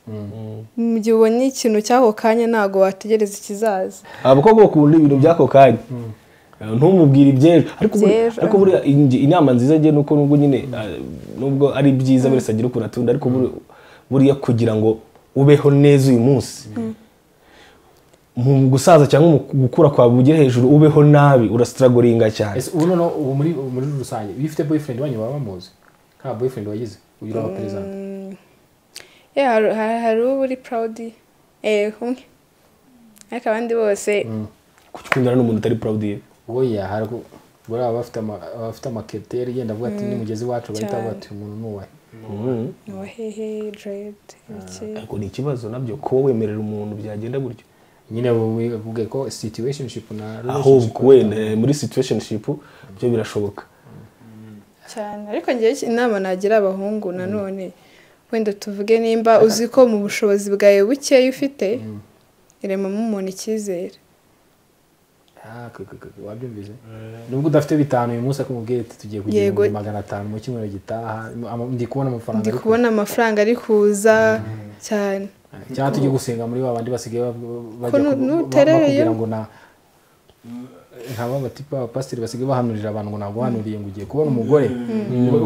mu gihe ubonye ikintu cy'ako kanya ntabwo wategereza ikizaza abakobwa bakunda ibintu by'ako kanya ntumubwire iby'ejo ariko buriya- Iby'ejo, ariko buriya ingi- inama nziza njye nuko nubwo nyine ah, nubwo ari byiza buri wese agira ukuntu atunda ariko buri- buriya kugira ngo ubeho neza uyu munsi mu gusaza cyangwa mu gukura kwawe ugere hejuru ubeho nabi urasitaragoringa cyane ese ubu noneho ubu muri ubu muri rusange iyo ufite boyfriend wanyu baba bamuzi nta boyfriend wagize uyu uri abaperezida Ya, hari- hari hari uba uri purawudi umwe ariko abandi bose kukikundana n'umuntu utari proud ye oya hari ku- buriya baba bafite ama- baba bafite amaketeri yenda avuga ati nimugezi wacu bahita bavuga ati umuntu ni uwahe Mhm. ni uwahehe deredi ibiki ariko ni ikibazo nabyo kuba wemerera umuntu byagenda gutyo nyine bavuge ko situationship na ahubwo wenda muri situationship byo birashoboka cyane ariko ngewe iki- inama nagira abahungu nanone wenda tuvuge nimba uzi ko mu bushobozi bwawe bukeya ufite iremamo umuntu icyizere Ah, ku- ku- ku- wabyumvise nubwo udafite bitanu uyu munsi akumubwiye ati tugiye kugira Yego. ibihumbi magana atanu mu cyumweru gitaha ama- ndi kubona amafaranga ndi ariko- kubona amafaranga ari kuza cyane cyangwa tujye gusenga muri ba bandi basigaye bab- bajya Ko nu- ku- ba- nuterere bakubwira yo. ngo na nkaba batipa abapasiteri basigaye bahanurira abantu ngo ntabwo uhanuriye ngo ugiye kubona umugore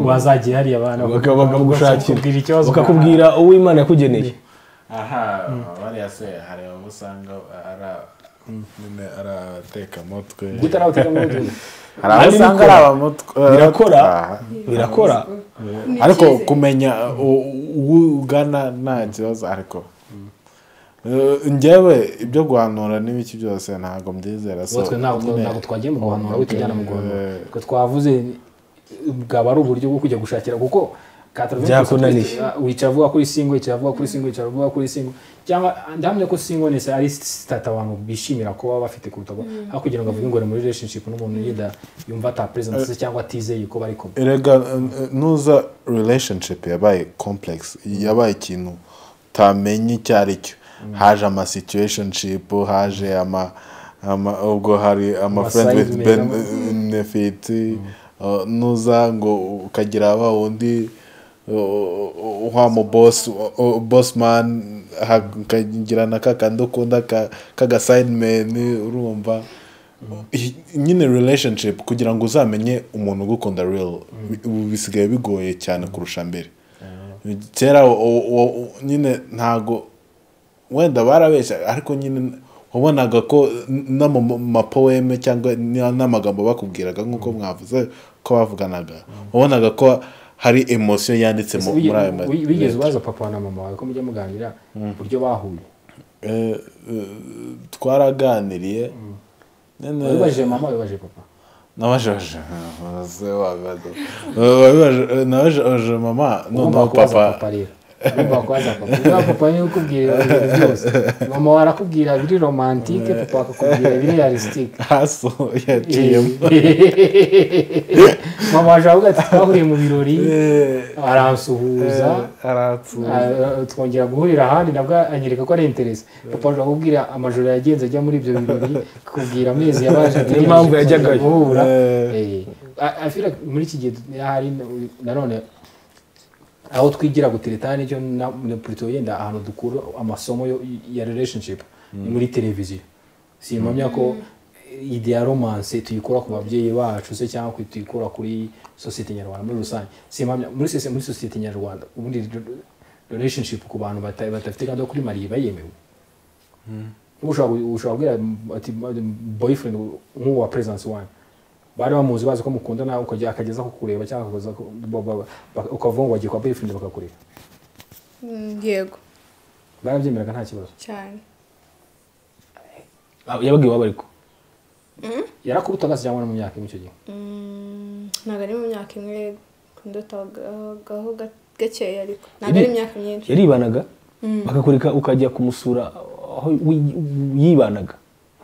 wazagiye hariya abana Baka- bakakubwira ikibazo bakamugushakira bakakubwira uwo imana yakugeneye aha bariya se hari abo usanga ari a- nyine ari abatekamutwe gute nawe utekamutwe hari abo Ari usanga bikora. ari abamutwe Birakora. Aha. birakora ariko kumenya u- uwo ugana nta kibazo ariko Eh, njyewe ibyo guhanura n'ibiki byose ntabwo mbyizera so twe ntabwo nyine- ntabwo twagiye mu guhanura we tujyana mu guhanura Eh. Twe twavuze bwaba ari uburyo bwo kujya gushakira kuko kataravuze Byakunaniye. wicara avuga kuri singo wicara avuga kuri singo wicara avuga kuri singo cyangwa ndahamya ko singo ni ari sitati abantu bishimira kuba bafite kuruta ko aho kugira ngo avuge ngo ari muri relationship n'umuntu yenda yumva atapresence se cyangwa atizeye ko bari kumwe erega eh, nuza relationship yabaye complex yabaye ikintu utamenye icyo ari cyo haje ama situationship haje ama ama- ubwo hari ama Ama friends with side men, ama- benefit eh, nuza ngo ukagira wa wundi eh, wa mu boss eh, boss man hakagira na kakandi ukunda ka- k'agasignement urumva Hi- nyine relationship kugira ngo uzamenye umuntu ugukunda real bi- ubu bisigaye bigoye cyane kurusha mbere kera u- u- u- nyine ntago wenda barabeshya ariko nyine wabonaga ko n- no mu mu mapoeme cyangwa n- n'amagambo bakubwiraga nk'uko mwavuze ko bavuganaga wabonaga ko hari emosiyo yanditse mu- muri ayo ma- Wi- wigeze ubaza papa na mama wawe ko mujya muganira uburyo bahuye Eh, eh, twaraganiriye Nyine- wabibajije mama wabibajije papa nabajeje wabibaje nabajeje mama noneho papa rero Ugomba kubaza papa Uriya papa niwe ukubwira ibintu byose mama we arakubwira biri romantike papa akakubwira biri realistic haso yaciyemo mama waje avuga ati twahuriye mu birori aransuhuza ara- twongera guhurira ahandi nabwo anyereka ko ari interesi papa aje akubwira amajoro yagenze ajya muri ibyo birori akubwira amezi yabaje Niyo mpamvu yajyagayo. guhura Eh. Eh, I- I feel like muri iki gihe hari na- nanone aho twigira gutereta nicyo na na Pluto yenda ahantu dukura amasomo yo- ya relationship ni muri televiziyo simpamya ko ide ya romance tuyikura ku babyeyi bacu se cyangwa ku- tuyikura kuri sosiyete nyarwanda muri rusange simpamya muri sose muri sosiyete nyarwanda ubundi re- relationship ku bantu bata- badafite gahunda yo kuri mariye iba yemewe ushobora gu- ushobora kubwira ati boyfriend nk'uwa presence wanyu bari bamuzi bazi ko mukundana ukajya akageza ku kureba cyangwa akaza ku- ba- ba- ba- ukavuga ngo wagiye kwa boyfriend bakakureba Mm, yego barabyemeraga nta kibazo cyane Ah, yabaga iwabo ariko yarakubutaga se cyangwa no mu myaka imwe icyo gihe Mm, ntabwo ari mu myaka imwe kundotagaho gakeya ariko ntabwo ari imyaka myinshi yaribanaga bakakureka ukajya kumusura aho wi- yibanaga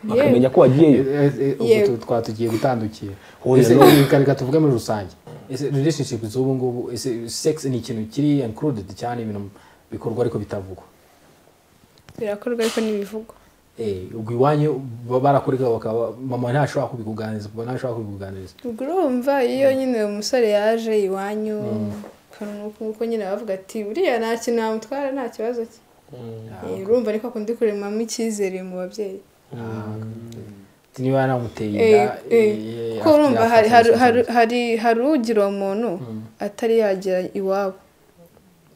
bakamenya ko wagiyeyo Eh, eh, ubwo Yego. tu- twaba tugiye gutandukira Oya, Ese, no. reka reka tuvuge muri rusange ese relationship z'ubu ngubu ese sex ni ikintu kiri included cyane ibintu bikorwa ariko bitavugwa birakorwa ariko n'ibivugwa Eh, ubwo iwanyu baba barakoreka bakaba mama ntashobora kubikuganiriza papa ntashobora kubikuganiriza ubwo urumva iyo nyine umusore yaje iwanyu ukuntu- nk'uko nyine bavuga ati buriya nta kintu namutwara nta kibazo cye Eh, urumva ariko akundi kuremamo icyizere mu babyeyi Ati, niba namuteye Eh, inda eh, eh, kuko afite- urumva yafata hari- hari- inshingano. hari- hari- hari ugira uwo muntu atari yagera iwabo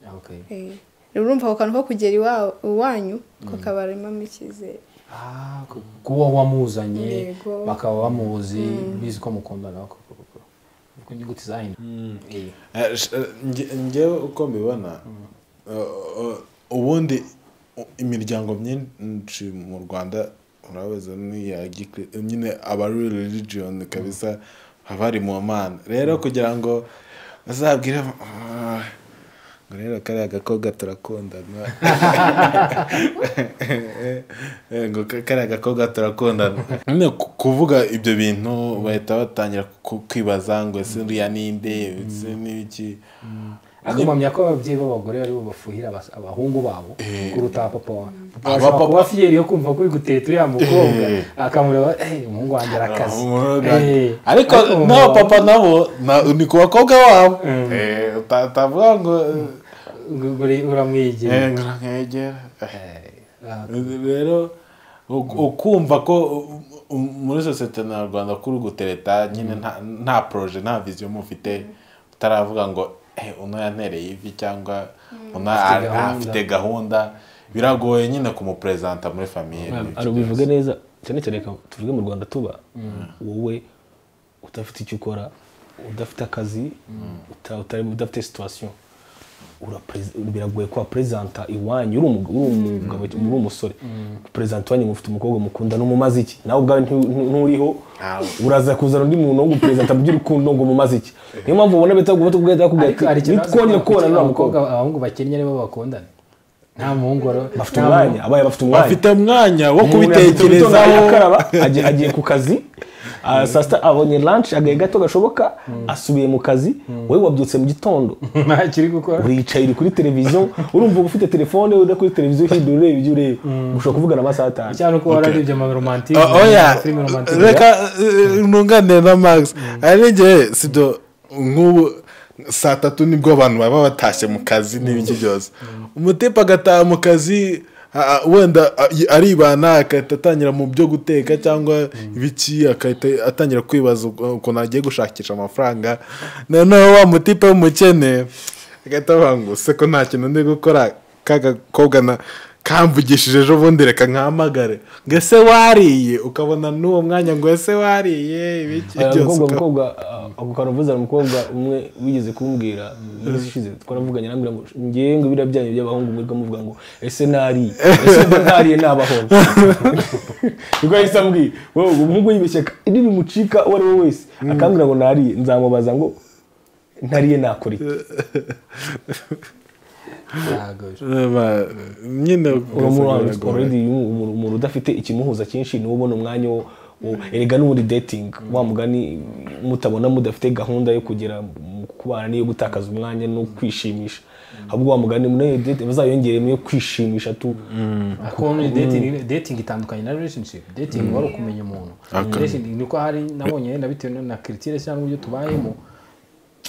Ah, okay. Eh, urumva ako kantu ko kugera iwa- iwanyu kakabaremamo icyizere Ah, ku- kuba wamuzanye Yego. bakaba bamuzi bizi ko mukundana ko- ko- ko- ko inyuguti zahina Eh, Eh, sh- eh, nge- ngewe uko mbibona eh, eh, ubundi u- imiryango myinshi mu rwanda urabaza n'iya gikri- nyine aba ari religion kabisa haba hari mu mana rero kugira ngo bazabwire "Ah, ngo rero kariya gakobwa turakundana Eh, ngo ka- kariya gakobwa turakundana nyine ku- kuvuga ibyo bintu bahita batangira ku- kwibaza ngo ese uriya ninde ese n'iki akamamya ko ababyeyi b'abagore aribo bafuhira abas- abahungu babo kuruta papa wa papa Aba ashobora papa- kuba fiyeri yo kumva ko uri guteta uriya mukobwa Eh. akamureba "Eh, umuhungu wanjye arakaze Eh, ariko mu n'aba baba- papa nabo na- ni ku bakobwa babo Eh, uta- utavuga ngo ngo- ngo- uramwegera eh, ngo nkegera Ah, rero u- ukumva ko u- u- muri sosiyete nyarwanda kuri gutereta nyine nta- nta poroje nta viziyo mufite utaravuga ngo "Eh, uno yantereye ivi cyangwa uno Afite a- gahunda." afite gahunda biragoye nyine kumuperezanta muri famiye hari ubivuge neza cyane cyane reka tuvuge mu rwanda tuba wowe udafite icyo ukora udafite akazi uta- utari- udafite situwasiyo biragoye kwa perezanta iwanyu uri umugabo uri umugabo uri umusore perezanta iwanyu mufite umukobwa mukundana umumaze iki nawe ubwawe ntu- ntu- nturiho uraza kuzana undi muntu wo guperezanta mu by'urukundo ngo umumaze iki niyo mpamvu ubona bita guhita kubwira ariko hari ikintu twongere kubona n'uriya mukobwa abahungu bakennye nibo bakundana nta muhungu waro- bafite nta umwanya abaye bafite umwanya bafite umwanya wo umuntu yabyutse mu gitondo kubitekerezaho arakaraba, agiye- agiye ku kazi ah, saa sita abonye lanshi agahe gato gashoboka asubiye mu kazi wowe wabyutse mu gitondo muhungu ntakiri gukora uricaye uri kuri televiziyo urumva uba ufite telefone uri kuri televiziyo hindura ureba ibyo ureba ushobora kuvugana amasaha atanu cyangwa uko wararibye amaromantize O- oya filime romantize reka eh, nunganire na max arengeye sibyo nk'ubu saa tatu nibwo abantu baba batashye mu kazi n'ibiki byose umutipe agataha mu kazi a- a- wenda a- y- aribana agahita atangira mu byo guteka cyangwa ibiki agahita atangira kwibaza uko- ukuntu agiye gushakisha amafaranga noneho wa mutipe w'umukene agahita avuga ngo se ko nta kintu ndi gukora ka gakobwa na kamvugishije ejo bundi reka nkahamagare ngo ese wariye ukabona n'uwo mwanya ngo ese wariye ibiki Eh, byose umukobwa uka- umukobwa ah, ako kantu mvuzana umukobwa umwe wigeze kumbwira iminsi ishize twaravuganye arambwira ngo ngewe ngo biriya byanyu by'abahungu mwirirwa muvuga ngo ese nariye ese mba ntariye nabahungu niko yahise ambwiye wowe uwo muhungu yibeshya iri bimucika uwo ari we wese akambwira ngo nariye nzamubaza ngo ntariye nakora iki Eh, ba- nyine uwo uko- muntu already umu- umuntu umuntu udafite ikimuhuza cyinshi niwe ubona umwanya wo wo- erega n'ubundi dating wa mugani mutabona mudafite gahunda yo kugera mu kubana n'iyo gutakaza umwanya no kwishimisha ahubwo wa mugani muri dating bazayongeremo yo kwishimisha tu Ako ni dating, dating itandukanye na relationship dating wari ukumenya umuntu Dating niko hari nabonye yenda bitewe na- na kiritire cyangwa uburyo tubayemo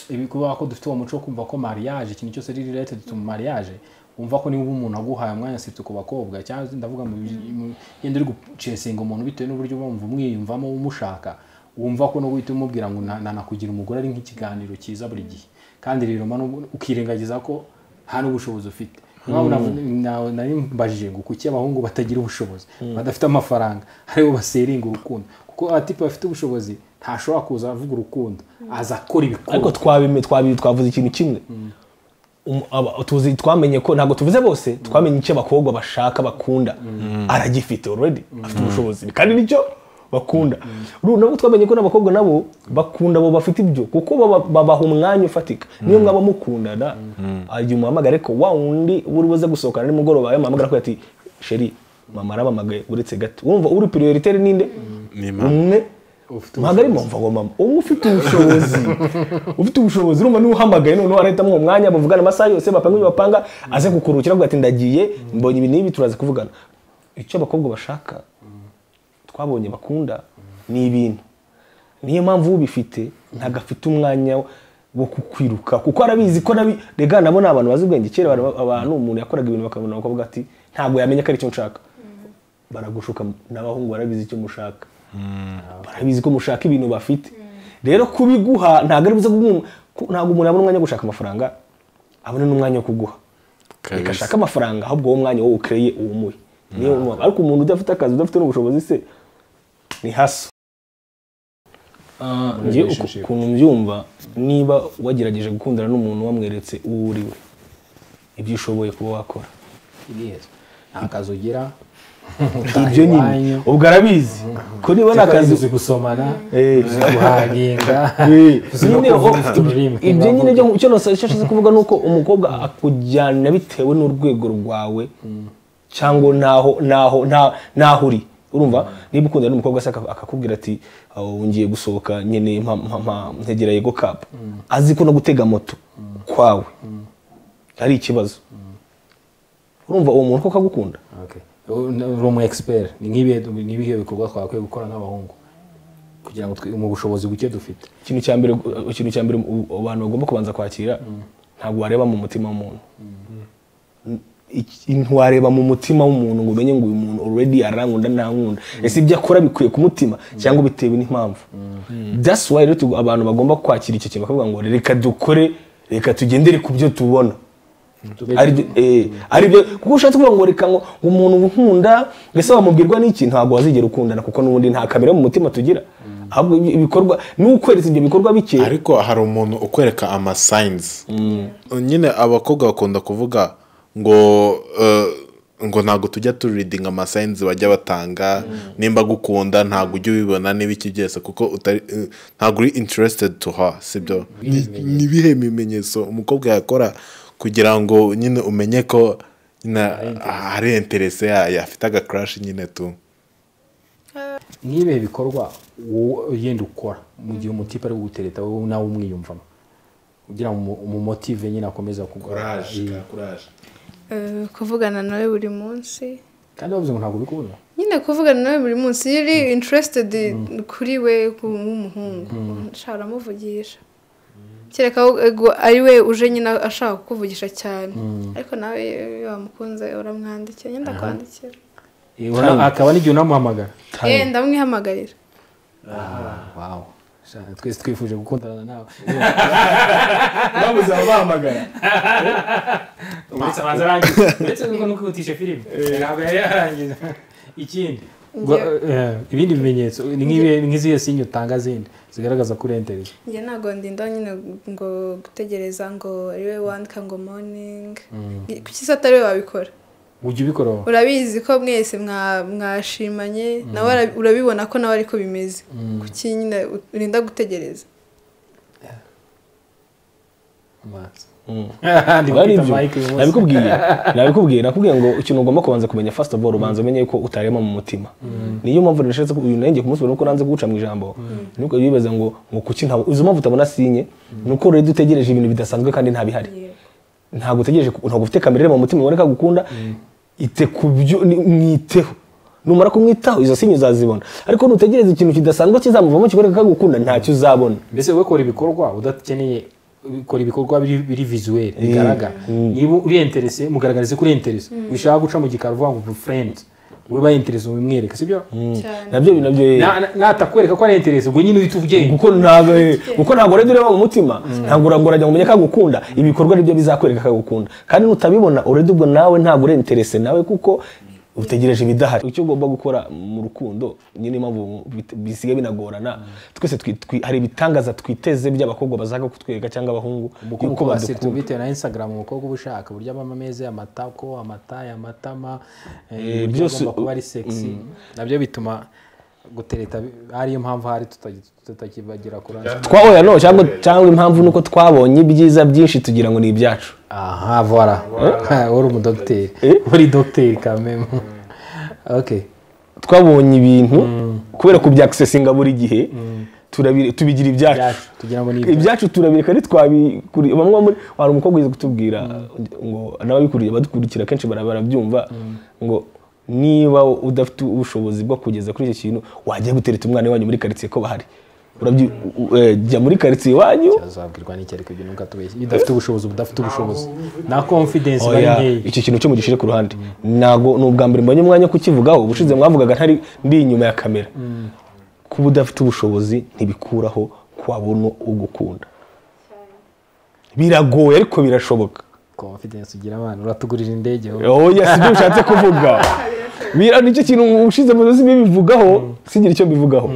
ibi kubera ko dufite uwo muco wo kumva ko mariage ikintu cyose ari related to mariage wumva ko niba umuntu aguhaye umwanya sita ku bakobwa cyangwa ndavuga mu mu- yenda uri gucesinga umuntu bitewe n'uburyo wumva umwiyumvamo umushaka wumva ko no guhita umubwira ngo na- nanakugira umugore ari nk'ikiganiro cyiza buri gihe kandi rero ma n'ubu- ukirengagiza ko nta n'ubushobozi ufite Niyo mpamvu navu- na- nari mbajije ngo kuki abahungu batagira ubushobozi badafite amafaranga ari bo baseringa urukundo kuko atipe bafite ubushobozi ntashobora kuza avuga urukundo aza akora ariko ibikorwa twabime- twabi- twavuze ikintu kimwe Um- aba- tuzi twamenye ko ntabwo tuvuze bose twamenye icyo abakobwa bashaka bakunda aragifite already afite ubushobozi kandi nicyo bakunda Uru- nabwo twamenye ko n'abakobwa nabo bakunda abo bafite ibyo kuko baba- babaha umwanya ufatika niyo mwaba mukundana igihe umuhamagare ko wa wundi uri buze gusohokana nimugoroba yamuhamagara ko ati sheri mama arampamagaye uretse gato wumva uri prioritaire ninde Ni mama. umwe ntabwo ari mpamvu ngo mama uba ufite ubushobozi ufite ubushobozi urumva niba uhamagaye noneho arahitamo uwo mwanya bavugana amasaha yose bapanga ibyo bapanga aze kukuruhukira avuga ati ndagiye mbonye ibi n'ibi turaza kuvugana icyo abakobwa bashaka twabonye bakunda ni ibintu niyo mpamvu ubifite ntabwo afite umwanya wo kukwiruka kuko arabizi ko nabi rega nabo ni abantu bazi ubwenge kera abantu- abantu umuntu yakoraga ibintu bakabona bakavuga ati ntabwo yamenya ko ari icyo nshaka baragushuka n'abahungu barabizi icyo mushaka barabizi ko mushaka ibintu bafite rero kubiguha ntabwo ari buze kuguha ntabwo umuntu abona umwanya wo gushaka amafaranga abona n'umwanya wo kuguha Kabisa. reka ashake amafaranga ahubwo uwo mwanya wowe ukereye uwumuhe niyo mpamvu ariko umuntu udafite akazi udafite n'ubushobozi se ni haso muri njye relationship. ukuntu mbyumva niba wagerageje gukundana n'umuntu wamweretse uwo uri we ibyo ushoboye kuba wakora Yes. nta kazi ugira ibyo nyine ubwo arabizi ko niba nta kazi uzi gusomana Eh, uzi guhahinga uzi no nyine kuvuga ho- ufite ururimi ibyo nyine byo- icyo nasa- icyo nshaka kuvuga ni uko umukobwa akujyana bitewe n'urwego rwawe cyangwa naho naho na- naho uri urumva niba ukundana n'umukobwa se aka- akakubwira ati "Oh, ngiye gusohoka nkeneye mpa- mpa- mpa- ntegera yego kapu azi ko no gutega moto kwawe ari ikibazo urumva uwo muntu koko agukunda Okay. uri umu expert ni nk'ibihe ni ibihe bikorwa twakwiye gukora nk'abahungu kugira ngo twi- mu bushobozi buke dufite ikintu cya mbere ikintu cya mbere u- abantu bagomba kubanza kwakira ntabwo wareba mu mutima w'umuntu Iki- ntiwareba mu mutima w'umuntu ngo umenye ngo uyu muntu already arankunda ntankunda ese ibyo akora bikwiye ku mutima cyangwa bitewe n'impamvu that's why rero tugo- abantu bagomba kwakira icyo kintu bakavuga ngo reka dukore reka tugendere ku byo tubona Tube- ari byo- eh, ari byo kuko ushatse kuvuga ngo reka ngo ngo umuntu nkunda ese wamubwirwa n'iki ntabwo wazigera ukundana kuko n'ubundi nta kamere mu mutima tugira ahubwo ibi- ibikorwa n'ukweretse ibyo bikorwa bike ariko hari umuntu ukwereka amasayinizi nyine abakobwa bakunda kuvuga ngo eh, ngo ntabwo tujya turidinga amasayinizi bajya batanga nimba agukunda ntabwo ujya ubibona niba iki byose kuko utari eh, ntabwo uri interested to her sibyo ni ibihe bimenyetso umukobwa yakora kugira ngo nyine umenye ko nyine hari interese yayo afite aga crash nyine tu nk'ibihe bikorwa wowe yenda ukora mu gihe umutipe ari kugutereta wowe nawe umwiyumvamo kugira ngo umumotive nyine akomeza kugora Eh, kuvugana nawe buri munsi kandi bavuze ngo ntabwo bikunda nyine kuvugana nawe buri munsi iyo uri interested kuri we nk'umuhungu nshaka aramuvugisha kereka ubwo ari we uje nyine ashaka kukuvugisha cyane ariko nawe iyo wamukunze uramwandikira nyine ndakwandikira Eh, ura- akaba n'igihe unamuhamagara yewe ndamwihamagarira Wow. Sha- twese twifuje gukundana nawe babuze ababahamagara uretse abanza arangiza uretse kuko n'ukwihutisha filime ntabwo yari yarangiza ikindi Gwa- eh, ibindi bimenyetso ni nk'ibi- nk'izihe sinye utanga zindi zigaragaza ko urentereza njye ntabwo ndinda nyine ngo gutegereza ngo ari we wandika ngo moningi kuki se atari we wabikora ujya ubikora wowe? urabizi ko mwese mwa- mwashimanye nawe ara- urabibona ko nawe ariko bimeze kuki nyine urinda gutegereza Max. ari byo nabikubwiye nabikubwiye nakubwiye ngo ikintu ugomba kubanza kumenya first of all ubanza umenye ko utarema mu mutima niyo mpamvu nashatse uyu nanjye ku munsi wa none uko nanze kuwuca mu ijambo nuko yibaza ngo ngo kuki ntabwo izo mpamvu utabona sinye nuko rero dutegereje ibintu bidasanzwe kandi ntabihari ntabwo utegereje ntabwo ufite kamere ireba mu mutima uboneka gukunda ite ku byo ni- mwiteho numara kumwitaho izo sinye uzazibona ariko nutegereza ikintu kidasanzwe kizamuvamo kikoreka kagukunda ntacyo uzabona mbese wowe kora ibikorwa udakeneye ukora ibikorwa biri biri visuel bigaragara niba uri interese mugaragarize ko uri interese wishaka guca mu gikari uvuga ngo ubu friend we ba interese mubimwereka sibyo cyane nabyo nabyo Na- na- natakwereka ko ari interese ubwo nyine uhita ubyenga kuko ntabwo kuko ntabwo urajya ureba mu mutima ntabwo urajya ngo umenye ko agukunda ibikorwa nibyo bizakwereka ko agukunda kandi nutabibona urajya ubwo nawe ntabwo uri interese nawe kuko utegereje ibidahari icyo ugomba gukora mu rukundo nyine niyo mpamvu bit- bisigaye binagorana twese twi- twi- hari ibitangaza twiteze by'abakobwa bazaka kutwereka cyangwa abahungu yuko umukobwa wasetse badukunda bitewe na instagram umukobwa uba ushaka uburyo abamo ameza amatako amataya amatama eh, uburyo byose- agomba kuba ari sexy nabyo bituma gutereta bi- ariyo mpamvu hari tuta- tutakibagira kurana twahoya no cyangwa cyangwa impamvu nuko twabonye ibyiza byinshi tugira ngo ni ibyacu aha vora uri umudogiteri uri dogiteri kameme ok twabonye ibintu kubera kubyakisesinga buri gihe turabi- tubigira ibyacu byacu tugira ngo ni ibyo ibyacu turabireka ntitwabikuriye bamwe muri hari umukobwa uzi kutubwira ngo n'ababikuriye badukurikira kenshi bara- barabyumva ngo niba udafite ubushobozi bwo kugeza kuri icyo kintu wajya gutereta umwana wanyu muri karitsiye ko bahari urabyi u- eh, jya muri karitsiye iwanyu azabwirwa n'icyerekezo ibyo nubwo atubeshye iyo udafite ubushobozi udafite ubushobozi na confidence bari Oya, nkeya icyo kintu cyo mugishyire ku ruhande ntabwo ni ubwa mbere mbonye umwanya wo kukivugaho ubushize mwavugaga ntari ndi inyuma ya kamera kuba udafite ubushobozi ntibikuraho ko wabona ugukunda biragoye ariko birashoboka confidence ugira abana uratugurira indege wowe. oya si byo bishatse kuvuga bira nicyo kintu ushize mu nzu bibivugaho sigira icyo mbivugaho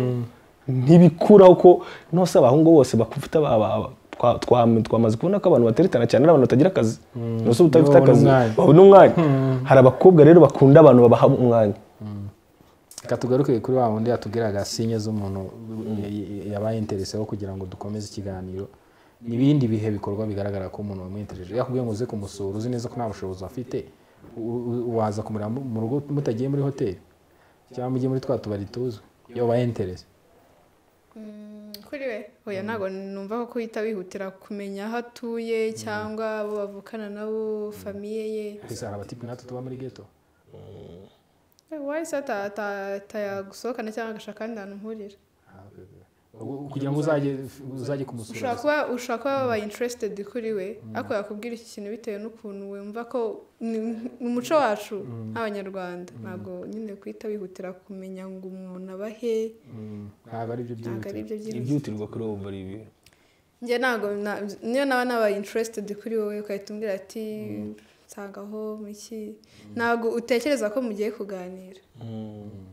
ntibikuraho ko nose abahungu bose bakufite aba- aba- twa- twa- twamaze kubona ko abantu bateretana cyane ari abantu batagira akazi nose utabifite babona akazi umwanya. babona umwanya hari abakobwa rero bakunda abantu babaha umwanya reka tugaruke kuri wa wundi yatubwiraga sinye z'umuntu yabaye intereseho kugira ngo dukomeze ikiganiro n'ibindi bihe bikorwa bigaragara ko umuntu wamwitejeje yakubwiye ngo uze kumusura uzi neza ko nta bushobozi afite u- u- waza kumureba mu mu rugo mutagiye muri hoteli cyangwa mujye muri twa tubari tuzi iyo wabaye interese kuri we oya ntabwo numva ko uhita wihutira kumenya aho atuye cyangwa abo bavukana nabo famiye ye gusa hari abatipe natwe tuba muri geto wahise atayagusohokana cyangwa agashaka ahandi hantu uhurira Ubu- kugira ngo uzajye uzajye kumusura ushobora kuba ushobora kuba wabaye interested kuri we ariko yakubwira iki kintu bitewe n'ukuntu wumva ko ni ni umuco wacu nk'abanyarwanda ntabwo nyine kuhita wihutira kumenya ngo umuntu aba he Mm, ntabwo ari byo ntabwo ari byihutirwa ibyo byiza ibyihutirwa kuri ubu ari ibi njye ntabwo na- niyo naba nabaye interested kuri wowe ugahita umbwira ati nsangaho iki ntabwo utekereza ko mugiye kuganira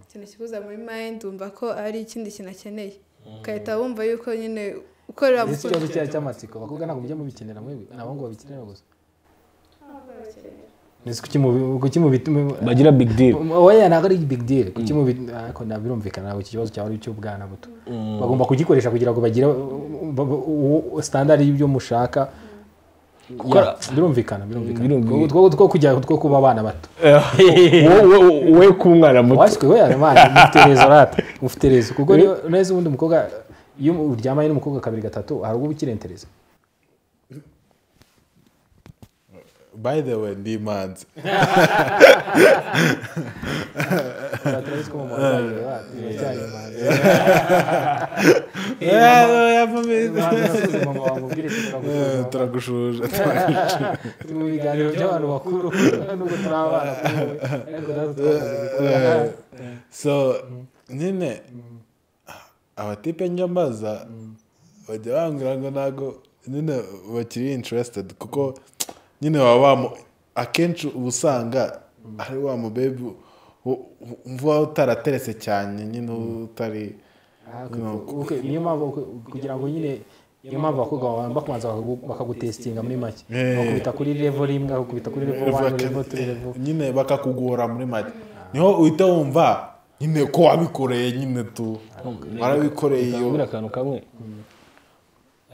ikintu kikuza muri mind wumva ko ari ikindi kintu akeneye ugahita wumva yuko nyine ukorera mu Ese ikibazo cyayo cy'amatsiko abakobwa ntabwo mujya mubikenera mwebwe ni abahungu babikenera gusa ni kuki mubi- kuki mubituma bagira big deal oya ntabwo ari big deal kuki mubi ariko ntabwo birumvikana ntabwo iki kibazo cyaba ari icy'ubwana buto bagomba kugikoresha kugira ngo bagire standard y'ibyo mushaka Ya, birumvikana Birumvikana. birumvikana Utwo- utwo kujya two kuba abana bato Wowe- wowe- wowe k'umwana muto waswe we aramana mufite rezo rata mufite rezo kuko niyo neza ubundi umukobwa iyo uryamaye n'umukobwa kabiri gatatu hari ubwo ukirentereza by the way ndi imanzi turabizi ko mu Rwanda babiri bacu biracyari imanzi. Imanzi yasubiza mama wanjye ubwire turagusubiza. turagushuje turi mu biganiro by'abantu bakuru nubwo turi abana kuri ubu, ariko natwe twamaze gukura so nyine abatipe njya mbaza bajya bambwira ngo ntabwo nyine bakiri interested kuko nyine waba wamu akenshi uba usanga ari wa mubebi u- u- umva utarateretse cyane nyine utari Ah, you know, kuko- kuko- niyo mpamvu ku- kugira ngo nyine niyo mpamvu abakobwa bagomba kubanza bakagu- bakagutesitinga muri make Eh. bakubita kuri levo rimwe bakubita kuri levo wani levo tu levo nyine bakakugora muri make niho uhita wumva nyine ko wabikoreye nyine tu warabikoreye iyo Nkubwire akantu kamwe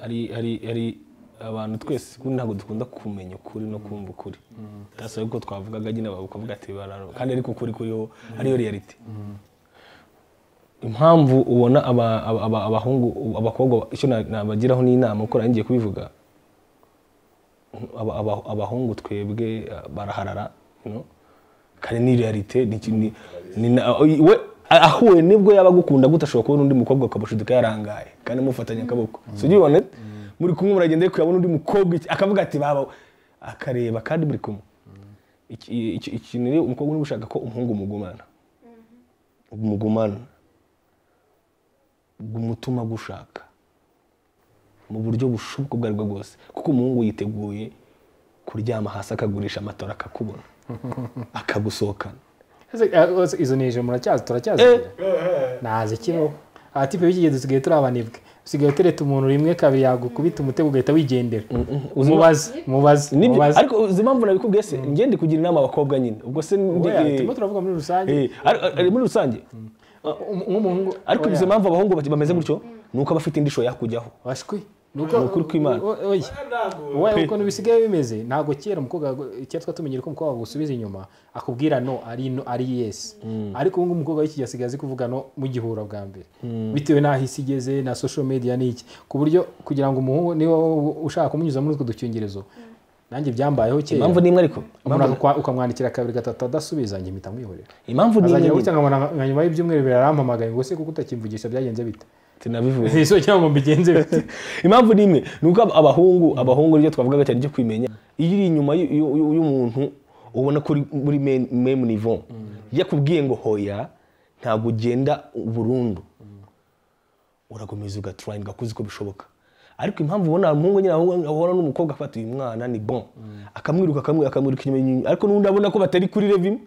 hari hari hari abantu twese kuko ntabwo dukunda kumenya ukuri no kumva ukuri ndasaba ko twavugaga nyine bakavuga ati bararo kandi ariko ukuri kuriho ariyo reality impamvu ubona aba- aba- aba- abahungu abakobwa icyo na- nabagiraho ni inama kuko nari ngiye kubivuga aba- aba- abahungu twebwe eh, baraharara you know? kandi ni realite ni iki- ni- ni na- we ahuye nibwo yaba agukunda gute ashobora kubona undi mukobwa ukamushidika yarangaye kandi mufatanye akaboko si ujya ubibona muri kumwe muragenda ariko urabona undi mukobwa iki- akavuga ati baba akareba kandi muri kumwe Iki- iki- ikintu rero umukobwa uri gushaka ko umuhungu mugumana mugumana gumutuma gushaka mu buryo bushoboka ubwo aribwo bwose kuko umuhungu yiteguye kuryama hasi akagurisha amatora akakubona akagusohokana Ese- izo ni ije muracyazi turacyazigira ntazi kibaho aha tipe b'ikigihe dusigaye turi abanebwe usigaye utereta umuntu rimwe kabiri yagukubita umutego ugahita wigendera Uzima- mubaze mubaze Nibyo, mubaze ariko uzi impamvu nabikubwiye se njye ndi kugira inama abakobwa nyine ubwo se ndi- Oya, eh, turimo turavuga muri rusange eh, ari- ari muri rusange Um- nk'umuhungu ariko oya, uzi impamvu abahungu bati- bameze gutyo ni uko aba afite indisho yakujyaho bashwi Ni ukuri kw'Imana. o- o- oya. Oya, ukuntu bisigaye bimeze ntabwo kera umukobwa kera twari tumenyera ko umukobwa agusubiza inyuma akubwira no ari no ari yes ariko ubu ngubu umukobwa w'iki gihe asigaye azi kuvuga no mu gihura bwa mbere bitewe n'aho isi igeze na social media n'iki ku buryo kugira ngo umuhungu niba wowe ushaka kumunyuza muri utwo dukingirizo nanjye byambayeho kera impamvu nimwe ariko umuntu akakwa- ukamwandikira kabiri gatatu adasubiza njye mpita mwihorera impamvu nimwe azagera gutya nyine nkabona nka nyuma y'ibyumweru bibiri arampamagaye ngo se kuko utakimvugisha byagenze bite sinabivuye ese cyangwa ngo mbigenze bite impamvu ni imwe ni uko abahungu abahungu ryo twavugaga cyane ryo kwimenya iyo uri inyuma y'u- y'u- y'u- y'umuntu ubona ko uri muri men- meme nivo yakubwiye ngo hoya ntabwo ugenda burundu urakomeza ugaturayinga kuzi ko bishoboka ariko impamvu ubona umuhungu nyine ahura ahura n'umukobwa afata uyu mwana ni bon akamwiruka akamwiruka akamwiruka inyuma inyuma ariko n'undi abona ko batari kuri levi imwe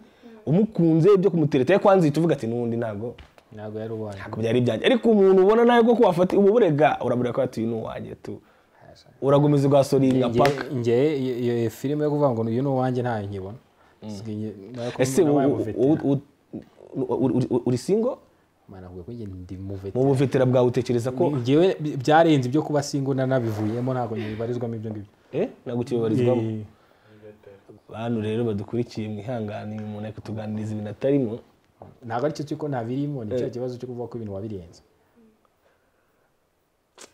umukunze ibyo kumutereta yakwanze tuvuga ati n'undi ntabwo ntabwo yari uwanjye ntabwo byari ibyanjye ariko umuntu ubona nawe ko wafata uba burega urabura ko ati ni uwanjye tu uragumiza ugasoringa Nge- paka nge iyo- iyo filime yo kuvuga ngo uyu ni uwanjye ntayo nkibona Nsigaye nge- nayo ko ese nabaye u- umuvetera. u- u- u- uri- uri- uri singo Mana avuga ko nge ndi umuvetera. mu buvetera bwawe utekereza ko Ngewe bi- byarenze ibyo kuba singo nanabivuyemo ntabwo ntibibarizwamo ibyo ngibyo eh ntabwo ukibabarizwamo bantu rero badukurikiye mwihangane uyu muntu ari kutuganiriza ibintu atarimo ntabwo aricyo cy'uko ntabirimo ni cya kibazo cyo kuvuga ko ibintu wabirenze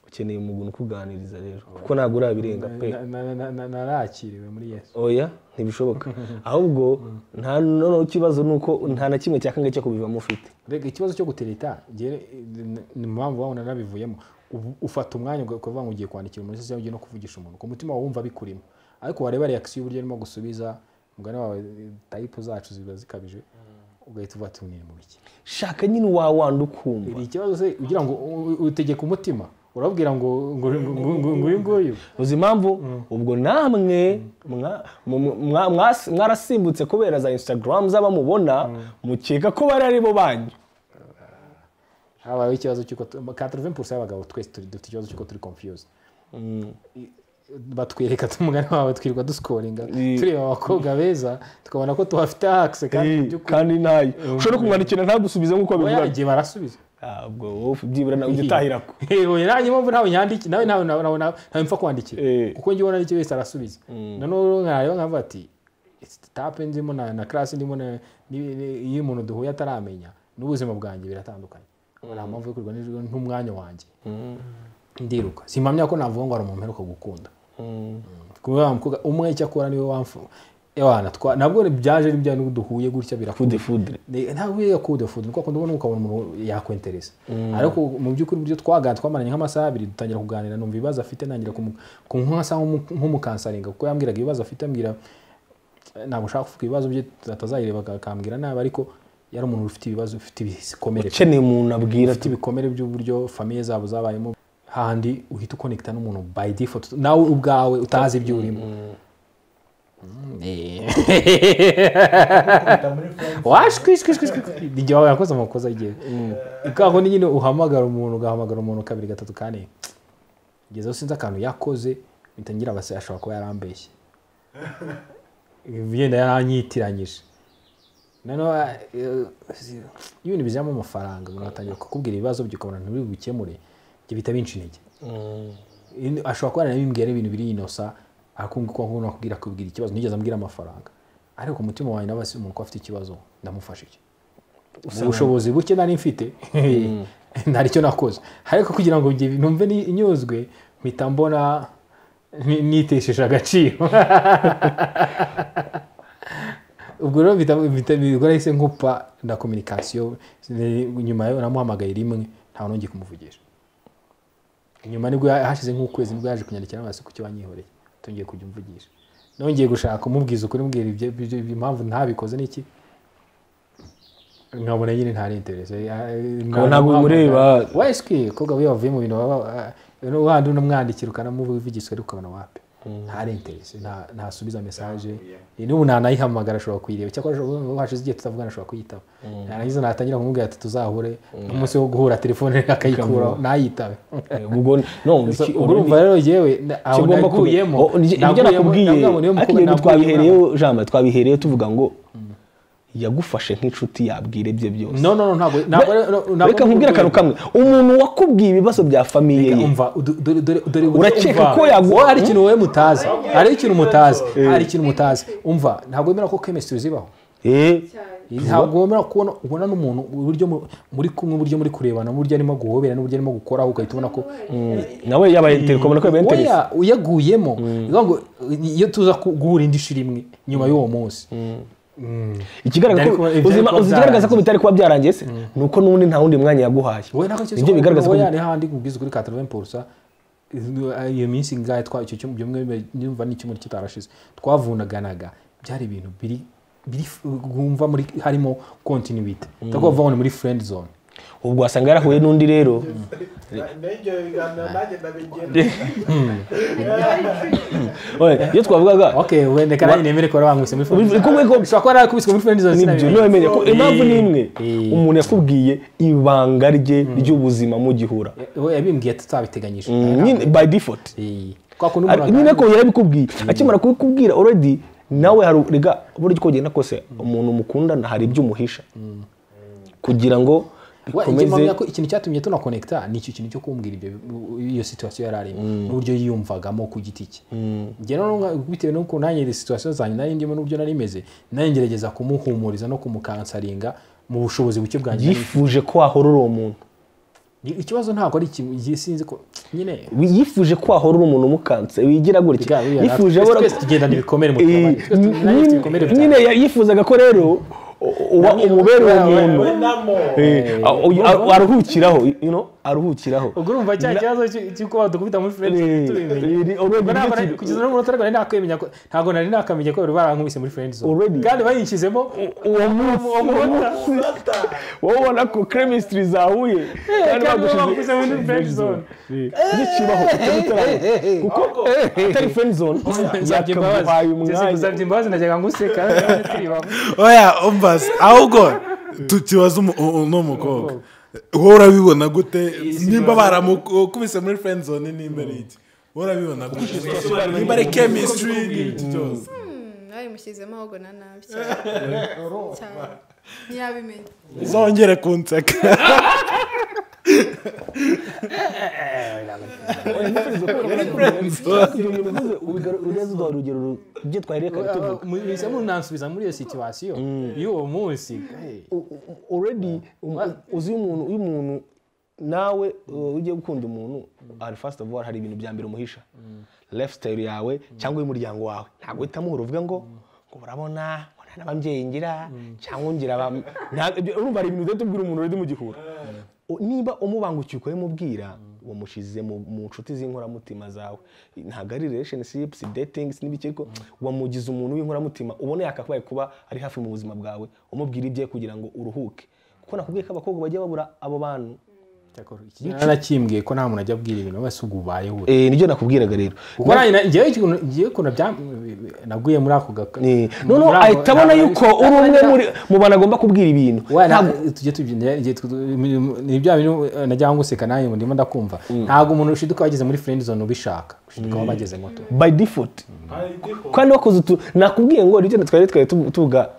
ukeneye umuntu ukuganiriza rero kuko ntabwo urabirenga pe Na- na- na- na- narakiriwe muri yesu oya ntibishoboka ahubwo nta noneho ikibazo ni uko nta na kimwe cya kangahe cyo kubivamo ufite mbega ikibazo cyo gutereta ngewe, eh, ni- ni mpamvu wabona nabivuyemo Ubu- ufata umwanya ukavuga ngo ugiye kwandikira umuntu cyangwa ugiye no kuvugisha umuntu ku mutima wawe wumva bikurimo ariko wareba reakisiyo uburyo arimo gusubiza umugani wawe eh, tayipu zacu ziba zikabije ugahita uvuga ati "Ni mu biki shaka nyine wawandi ukumva iri ikibazo se ugira ngo u- u- utegeke umutima urabwira ngo ngo- ngo- ngo- ngo- nguyu nguyu uzi impamvu ubwo namwe mwa- mu- mwa- mwa- mwarasimbutse kubera za instagram z'abamubona mukeka ko bari ari bo banyu habayeho ikibazo cy'uko tu- 80% y'abagabo twese turi- dufite ikibazo cy'uko turi confused I- batwereka tumugani wawe twirirwa dusikoringa tureba abakobwa beza tukabona ko tubafite hakise kandi mu by'ukuri kandi ntayo ushobora kumwandikira ntagusubize nk'uko oya abivuga igihe barasubiza Ah, ubwo wowe byibura nawe ujya utahira ko yewe nanjye mpamvu ntawe nyandiki nawe nawe nawe nawe nawe mpfa kwandikira Eh. kuko njye ubona aricyo wese arasubiza noneho rero nkareba nkavuga ati tape ndimo na na class ndimo na ni- ni- iyo umuntu duhuye ataramenya n'ubuzima bwanjye biratandukanye nta mpamvu yo kurirwa nijoro n'umwanya wanjye ndiruka simpamya ko navuga ngo hari umuntu uheruka gukunda kuba wamukobwa umwe icyo akora niwe wamfu ewana twa nabwo byaje ari bya n'ubwo duhuye gutya birakunda fude fude Ni- ntabwo iyo yakude fudu nuko akunda ubona ukabona umuntu yakwentereza ariko mu by'ukuri uburyo twaganira twamaranye nk'amasaha abiri dutangira kuganira numva ibibazo afite nangira kumu- kumwasa nk'umu- nk'umukansaringa kuko yambwiraga ibibazo afite ambwira eh, ntabwo ushaka kuvuga ibibazo bye atazayireba aka- akambwira nabi ariko yari umuntu ufite ibibazo ufite ibikomere ukeneye umuntu abwira ufite ibikomere by'uburyo famiye zabo zabayemo hahandi uhita ukonekita n'umuntu by default nawe ubwawe utazi ibyo urimo washwishwishwishwi igihe wawe yakoze amakosa igihe ikaho ni nyine uhamagara umuntu ugahamagara umuntu kabiri gatatu kane kugeza aho sinzi akantu yakoze mpita ngira abase ashobora kuba yarambeshye yenda yaranyitiranyije noneho eh, iyo ibintu bijyamo amafaranga umuntu atangira kukubwira ibibazo bye ukabona nturi bukemure ibyo bita binca intege In- ashobora kuba yaranabimbwira ibintu biri inosa akumva ko nkubona akubwira akubwira ikibazo nigeze ambwira amafaranga ariko ku mutima wanjye nawe umuntu ko afite ikibazo ndamufasha iki ubushobozi buke nari mfite ntari cyo nakoze ariko kugira ngo njye numve ni- nyuzwe mpita mbona ni- nitesheje agaciro ubwo rero bita- bita- ubwo nahise nkupa na kominikasiyo nyuma yo namuhamagaye rimwe nta n'ongeye kumuvugisha nyuma nibwo hashize nk'ukwezi nibwo yaje kunyandikira amaso ku cyo wanyihoreye tongeye kujya umvugisha nongeye gushaka umubwiza ukuri mbwira ibyo- ibyo- ibyo- impamvu ntabikoze n'iki nkabona nyine ntari interese Nkabona ntabwo bimureba. weswi kobwa we wavuye mu bintu waba wandi unamwandikira ukanamuvugisha ariko ukabona wapi ntari interese nta- ntasubiza mesaje n'ubu ntanayihamagara ashobora kuyireba cyakora ashobora- hashize igihe tutavugana ashobora kuyitaba narangiza natangira kumubwira ati tuzahure umunsi wo guhura telefone akayikuraho ntayitabe ubwo no iki- ubwo urumva rero yewe aho kigomba naguyemo ibyo nakubwiye ariko ibyo twabihereyeho jambo twabihereyeho tuvuga ngo yagufashe nk'inshuti yabwira ibye byose no no no ntabwo ntabwo ntabwo- reka nkubwire akantu kamwe umuntu wakubwiye ibibazo bya famiye ye umva udu- dore- dore- dore uburyo Urakeka umva. ko yagu- wowe hari ikintu wowe mutazi hari ikintu mutazi hari ikintu mutazi umva ntabwo wemera ko chemistry zibaho Eh, ntabwo wemera kubona ubona n'umuntu uburyo mu- muri kumwe uburyo muri kurebana n'uburyo arimo guhobera n'uburyo arimo gukoraho ugahita ubona ko nawe yabaye interesi ukabona ko yabaye interesi oya uyaguyemo ni ukuvuga ngo iyo tuza ku- guhura indi shuri imwe nyuma y'uwo munsi Mm. ikigaragaza ko Byari kuba- uzima- byari kuba uzi ikigaragaza ko byarangiye. bitari kuba byarangiye se ni uko n'ubundi nta wundi mwanya yaguhaye wowe nako nibyo bigaragaza ko ko yari handi kubwiza kuri 80 porusa iyo minsi ngahe twa icyo cyumba bimwe nyumva ni icyumweru kitarashize twavunaganaga byari ibintu biri biri wumva muri harimo continuity ndakubwira vuba muri friend zone ubwo wasanga yarahuye n'undi rero n'ibyo biganiro nanjye ndabigira Oya, iyo twavugaga okay wende kana nyine mere ko bamwise muri friend zone Uri kumwe ko- ushobora kuba yarakubiswe muri friend zone nibyo sinabimenye. ntiwemere ko impamvu ni imwe Eh. umuntu yakubwiye ibanga rye ry'ubuzima mugihura we yabimbwiye tutabiteganyije nyine by default Eh, kwa kuntu Ari- nyine ko yarabikubwiye akimara kubikubwira already nawe hari rega buryo uko ugenda kose umuntu mukundana hari ibyo umuhisha kugira ngo Wa- icyo mpamya bikomeze ko ikintu cyatumye tunakonekita ni icyo kintu cyo kumbwira ibyo iyo situwasiyo yari arimo n'uburyo yiyumvagamo ku giti cye njye rero nga- bitewe n'uko nanjye izi situwasiyo zanjye nari ndimo n'uburyo nari meze nanjye ngerageza kumuhumuriza no kumukansaringa mu bushobozi buke bwanjye nari mfite. yifuje ko wahora uri umuntu Ni- ikibazo ntabwo ari ikintu igihe sinzi ko nyine yifuje ko wahora uri umuntu mukanse wigira gutya Biga- biga- yifuje twese- ahora- twese tugendana ibikomere mu Eh, tubabare. Twese tugendana nyine- ibikomere bitanu. nyine ya- yifuzaga ko rero u- uba umubera uwo muntu namo Eh, a- uyu- a- aruhukiraho you know, aruhukiraho ubwo urumva cya kibazo cy'u- cy'uko badukubita muri friends Eh, tubimenye eh, already Ubwo ntabwo nicyo nari- kintu- kugeza n'umunota ariko nari nakwemenya ko ntabwo nari nakamenya ko bari barankubise muri friend zone Already. kandi bayinshyizemo uwo munsi wowe ubona ko chemistry zahuye kandi kandi bagushize- bagushyize muri friend zone. Eh, ntikibaho icyo bitaramo. kuko atari friend zone Nsabye imbabazi. yakaguhaye Jesse, umwanya gusabye imbabazi najyaga nguseka turi bamwe. oya umbaze ahubwo tukibaza umu- u- uno mukobwa wowe urabibona gute nimba baramukubise muri friend zone nimba ari iki wowe urabibona gute nimba ari chemistry n'ibyo byose babimushyizemo ahubwo na nabi cyane cyane ntiyabimenya uzongere kunseka urezuduha urugero ru- ibyo twahereye kare tuvuga Muhise munansubiza muri iyo situwasiyo y'uwo munsi already um- uzi iyo umuntu iyo umuntu nawe uh, ugiye gukunda umuntu ari first of all hari ibintu bya mbere umuhisha lifestyle yawe cyangwa iy'umuryango wawe ntabwo uhita amuhura uvuga ngo ngo urabona ngo nta n'ababyeyi ngira cyangwa ngira aba nta- ibyo- urumva hari ibintu udahita ubwira umuntu uri mugihura O- niba umubangukiye ukabimubwira wamushyize mu mu nshuti z'inkoramutima zawe ntabwo ari relationships datings n'ibiki ariko wamugize umuntu w'inkoramutima ubona yakabaye kuba ari hafi mu buzima bwawe umubwira ibye kugira ngo uruhuke kuko nakubwiye ko abakobwa bajya babura abo bantu narakimbwiye ko nta muntu ajya abwira ibintu wese ubwo ubayeho Eh, nibyo nakubwiraga rero kuko nanjye na- njyewe ikintu- njyewe ukuntu bya- naguye muri ako gaka Eh, noneho muri ako- ahita abona ntabwo- yuko uri umwe muri mu bantu agomba kubwira ibintu Wa, Ntabwo- ntabwo- tujye tubyina igihe tw- ni bya bintu eh, najya nguseka nanjye ndimo ndakumva ntabwo umuntu ushiduka wageze muri friend zone ubishaka ushiduka aho bageze moto by default kandi wakoze utu nakubwiye ngo rero twari twari tuvu- tuvuga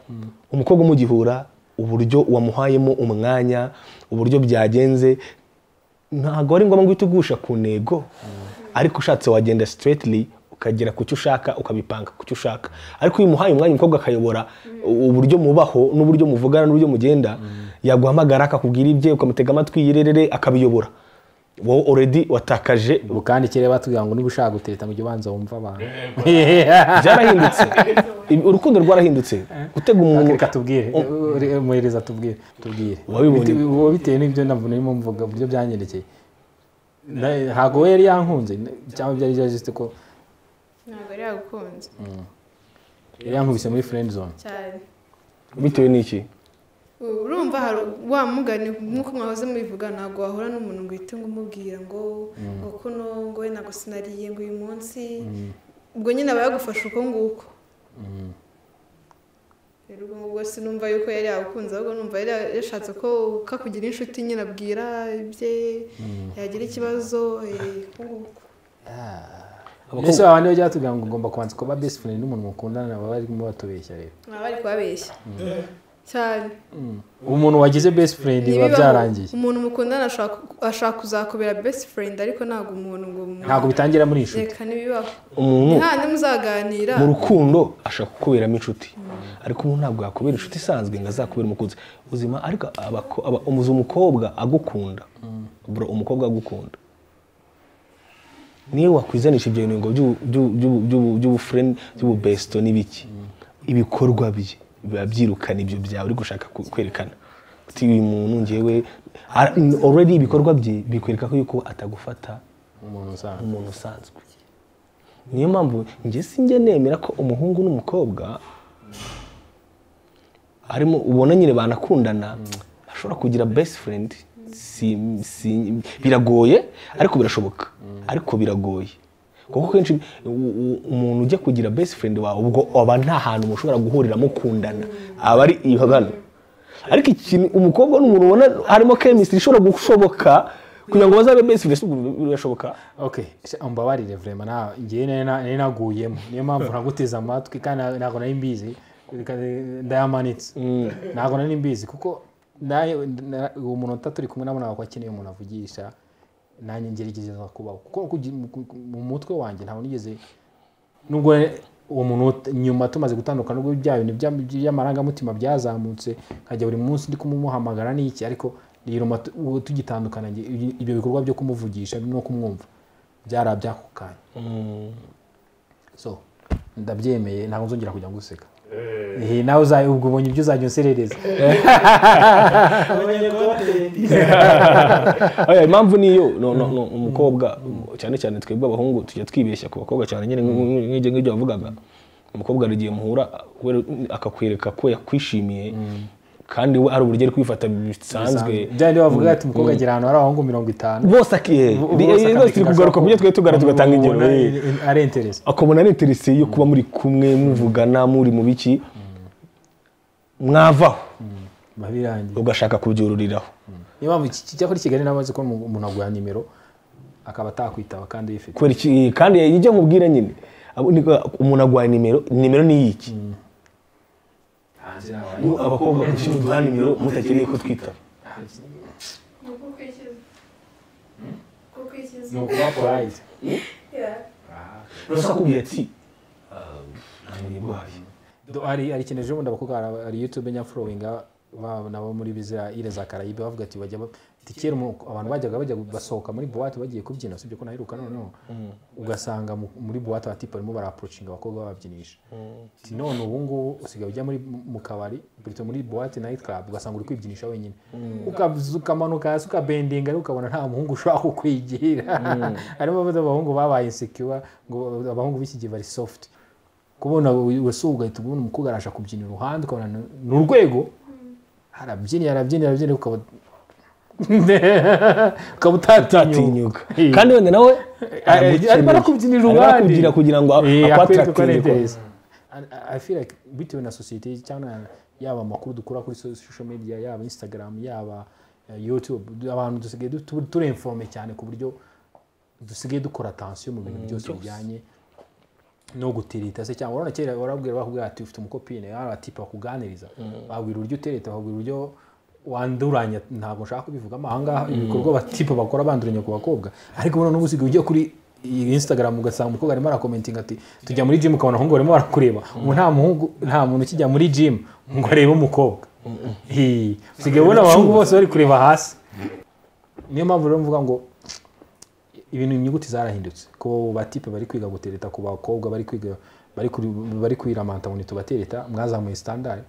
umukobwa umugihura uburyo wamuhayemo umwanya uburyo byagenze ntabwo ari ngombwa guhita ugusha ku ntego ariko ushatse wagenda straightly ukagera ku cyo ushaka ukabipanga ku cyo ushaka ariko iyo umuhaye umwanya umukobwa akayobora uburyo mubaho n'uburyo muvugana n'uburyo mugenda yaguhamagara akakubwira ibye ukamutega amatwi yirerere akabiyobora wowe already watakaje ubu kandi kera batubwira ngo niba ushaka guteta mu ubanza wumva abantu byarahindutse Ibi- urukundo rwarahindutse gutega umuntu reka tubwire Eh, muhereza tubwire tubwire Wabibonye? Bite- ubu bitewe n'ibyo nabwo narimo mvuga uburyo byanyerekeye Na- ntabwo we yari yankunze na- cyangwa byari byari ko ntabwo yari yagukunze yari yankubise muri friend zone cyane bitewe n'iki U- urumva hari wa mugani nk'uko mwahoze mubivuga ntabwo wahura n'umuntu ngo uhite ngo umubwira ngo ngo kuno ngo we ntabwo sinariye ngo uyu munsi ubwo nyine aba yagufasha uko nguko rero ubwo ngubwo sinumva yuko yari yagukunze ahubwo numva yari yashatse ko kakugira inshuti nyine abwira ibye yagira ikibazo eh, uko nguko ese abantu niyo byatubwira ngo ugomba kubanza kuba best friend n'umuntu mukundana baba barimo batubeshya rero baba bari kubabeshya cyane umuntu wagize best friend biba Ntibibaho. byarangiye umuntu mukundana ashaka- ashaka kuzakubera best friend ariko ntabwo umuntu ngo ntabwo bitangira muri inshuti reka ntibibaho umuntu nta muzaganira mu rukundo ashaka kukuberamo inshuti ariko umuntu ntabwo yakubera inshuti isanzwe ngo azakubere umukunzi ubuzima ariko abako- aba- umuzi umukobwa agukunda bro umukobwa agukunda niyo wakwizanisha ibyo bintu ngo by'u- by'u- by'u- by'u- by'ubufureni by'ububesto n'ibiki ibikorwa bye biba byirukana ibyo byawe uri gushaka ku- kwerekana uti uyu muntu ngewe ara- already ibikorwa bye bikwereka ko yuko atagufata umuntu usanzwe umuntu usanzwe niyo mpamvu njye sinjya nemera ko umuhungu n'umukobwa harimo ubona nyine banakundana ashobora kugira best friend si- si- biragoye ariko birashoboka ariko biragoye kuko kenshi u- u- umuntu ujya kugira best friend wawe ubwo aba nta hantu mushobora guhurira mukundana aba ari iyo hano ariko ikintu umukobwa n'umuntu ubona harimo chemistry ishobora gushoboka kugira ngo bazabe best friend si ubwo birashoboka okay se umbabarire vrema nta ngewe nari na- nari naguyemo niyo mpamvu naguteze amatwi kandi na- ntabwo nari mbizi reka- ndayamanitse ntabwo nari mbizi kuko nawe na- uwo muntu utatu uri kumwe nabo ntabwo akeneye umuntu avugisha nanjye ngerageza kubaho kuko kugi- mu- mu- mu mutwe wanjye ntabwo nigeze nubwo uwo muntu ut- nyuma tumaze gutandukana nubwo bya bintu bya- by'amarangamutima byazamutse nkajya buri munsi ndi kumuhamagara n'iki ariko nyuma tu- ubu tugitandukana njye, ibi- ibyo bikorwa byo kumuvugisha no kumwumva byarabya ako kanya so ndabyemeye ntabwo nzongera kujya nguseka Eh, nawe uzaye ubwo ubonye ibyo uzajya unserereza Oya, impamvu niyo no, no, no, umukobwa cyane cyane twebwe abahungu tujya twibeshya ku bakobwa cyane nyine nk'ibyo ngibyo wavugaga umukobwa hari igihe muhura we- akakwereka ko yakwishimiye kandi we hari uburyo ari kwifata bisanzwe byandi bavuga ati umukobwa agira ahantu hari abahungu mirongo itanu bose akiye Bo- Ri- bose rwose turi kugaruka ku byo twari tugaragara tugatanga ingero ubona eh. in- ari interesi akabona ari interesi yo kuba muri kumwe muvugana muri mu biki mwavaho biba birangiye ugashaka kubyururiraho niyo mpamvu iki- kijya kuri kigali nabazi ko umuntu aguha nimero akaba atakwitaba kandi yifite kubera iki kandi ijya nkubwira nyine abo ni- umuntu agwaye nimero nimero ni iki Ubu abakobwa gushyira uduha nimero mutakeneye ko twitaba ni ukuba polite rusa kubwira ati "Ah, nanjye ndwaye." Do- hari hari ikintu ejo bundi abakobwa bara- hari youtube nyafurowinga babo nabo muri biza ile za karayibe bavuga ati bajya ba- ati kera umu- abantu bajyaga bajya basohoka muri buwate bagiye kubyina sibyo ko naheruka noneho ugasanga mu- muri buwate abatipe barimo barapurocinga abakobwa bababyinisha ati none ubu ngubu usigaye ujya muri mu kabari burito muri buwate nayiti karabu ugasanga uri kwibyinisha wenyine Ukabyuka, ukamanuka hasi ukabendinga ariko ukabona nta muhungu ushobora kukwigira harimo abahungu babaye insecure ngo abahungu b'iki gihe bari soft kubona wese ugahita ubona umukobwa arasha kubyina iruhande ukabona ni- ni urwego arabyinira arabyinira arabyinira ukaba ukaba utatinyuka atinyuka kandi wenda nawe aragukeneye. arimo arakubyinira Arimo uruhande arakugira kugira ngo Eh, akwereke ko ari akwatirakive interesi. And I feel like bitewe na sosiyete cyangwa na- yaba amakuru dukura kuri social media yaba instagram yaba eh, youtube abantu dusigaye du- turenforme cyane ku buryo dusigaye dukora atansiyo mu bintu byose bijyanye no gutirita se cyangwa urabona kera warabwira bakubwira ati ufite umukopine hari abatipe bakuganiriza babwira uburyo utereta babwira uburyo wanduranya ntabwo nshaka kubivugamo ahangaha ibikorwa abatipe bakora banduranya ku bakobwa ariko ubona n'ubu usigaye ujya kuri iyi Instagram ugasanga umukobwa arimo arakomentinga ati tujya muri gym ukabona abahungu barimo barakureba ubu nta muhungu nta muntu ukijya muri gym ngo arebe umukobwa Hi. usigaye ubona abahungu bose bari kureba hasi niyo mpamvu rero mvuga ngo ibintu inyuguti zarahindutse ko batipe bari kwiga gutereta ku bakobwa bari kwiga bari kuri bari kwiramanta ngo ntitubatereta mwazamuye standard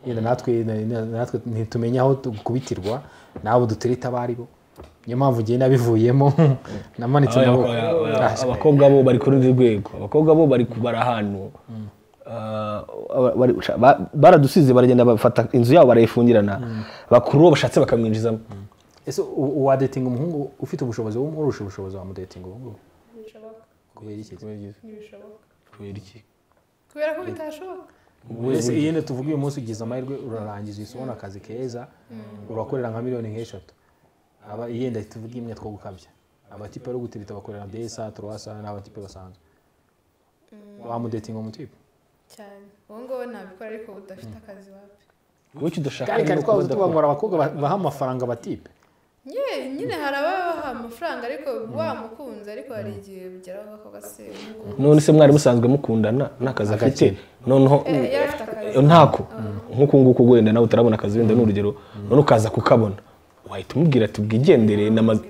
yenda natwe na- na- natwe ntitumenya aho tu- kubitirwa nabo dutereta abaribo niyo mpamvu ugiye nabivuyemo namanitse Aba- amaboko aba- aba- Ah, abakobwa bo bari ku rundi rwego abakobwa bo bari kubara ahantu Ah, aba- bari- ba- baradusize baragenda bafata inzu yabo barayifungirana bakuru bo bashatse bakamwinjizamo ese u- uwadetinga umuhungu ufite ubushobozi urusha ubushobozi wamudetinga ubu ngubu kubera iki kubera iki kubera ko bitashoboka mbese iyo ni tuvuga uyu munsi ugize amahirwe urarangiza uhise ubona akazi keza urakorera nka miliyoni nk'eshatu aba yenda tuvuge imwe two gukabya abatipe bari gutirita bakorera besa turwasa n'abatipe basanzwe wamudetinga umutipe cyane ubu ngubu nabikora ariko udafite akazi wapi wowe icyo udashaka kandi ni kandi uko twabuze udakora. tubangora abakobwa ba- baha amafaranga abatipe nyine nyine hari ababaha amafaranga ariko wamukunze ariko hari igihe bigeraho ako gasiba none se mwari musanzwe mukundana nta kazi afite noneho yari afite akazi ntako nk'uku nguku wenda nawe utarabona akazi wenda ni urugero none ukaza kukabona wahita umubwira ati bwigendere n'amazi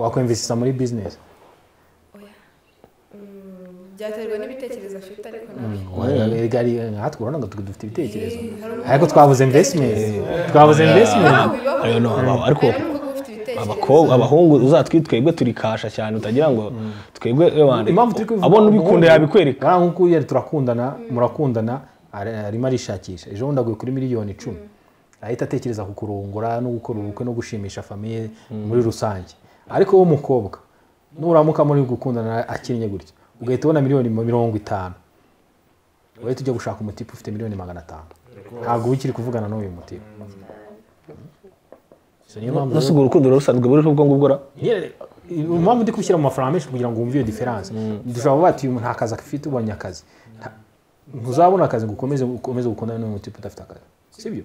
wakwemvisisa muri bizinesi byaterwa n'ibitekerezo afite ariko nawe aha turabona ngo dufite ibitekerezo ariko twabuze invesitimenti twabuze invesitimenti ayo no abaho ariko hari n'ubwo uba ufite ibitekerezo abakobwa abahungu uzatwite twebwe turi kasha cyane utagira ngo twebwe abantu impamvu turi kubivuga abona ubikunda yabikwereka buriya nk'uko yari turakundana murakundana ari- arimo arishakisha ejo bundi aguye kuri miliyoni icumi ahita atekereza ku kurongora no gukora ubukwe no gushimisha famiye muri rusange ariko wowe umukobwa nuramuka muri gukundana akinnye gutya ugahita ubona miliyoni mirongo itanu ugahita ujya gushaka umutipe ufite miliyoni magana atanu ntabwo uba ukiri kuvugana n'uyu mutipe So, niyo mpamvu nasuga urukundo rusanzwe buriho ubwo ngubwo ra Nyine, impamvu ndi kubishyira mu mafaranga menshi kugira ngo wumve iyo diferanse dushobora kuvuga ati uyu nta kazi afite ubonye akazi Nta- ntuzabona akazi ngo ukomeze ukomeze gukundana n'uyu mutipe udafite akazi sibyo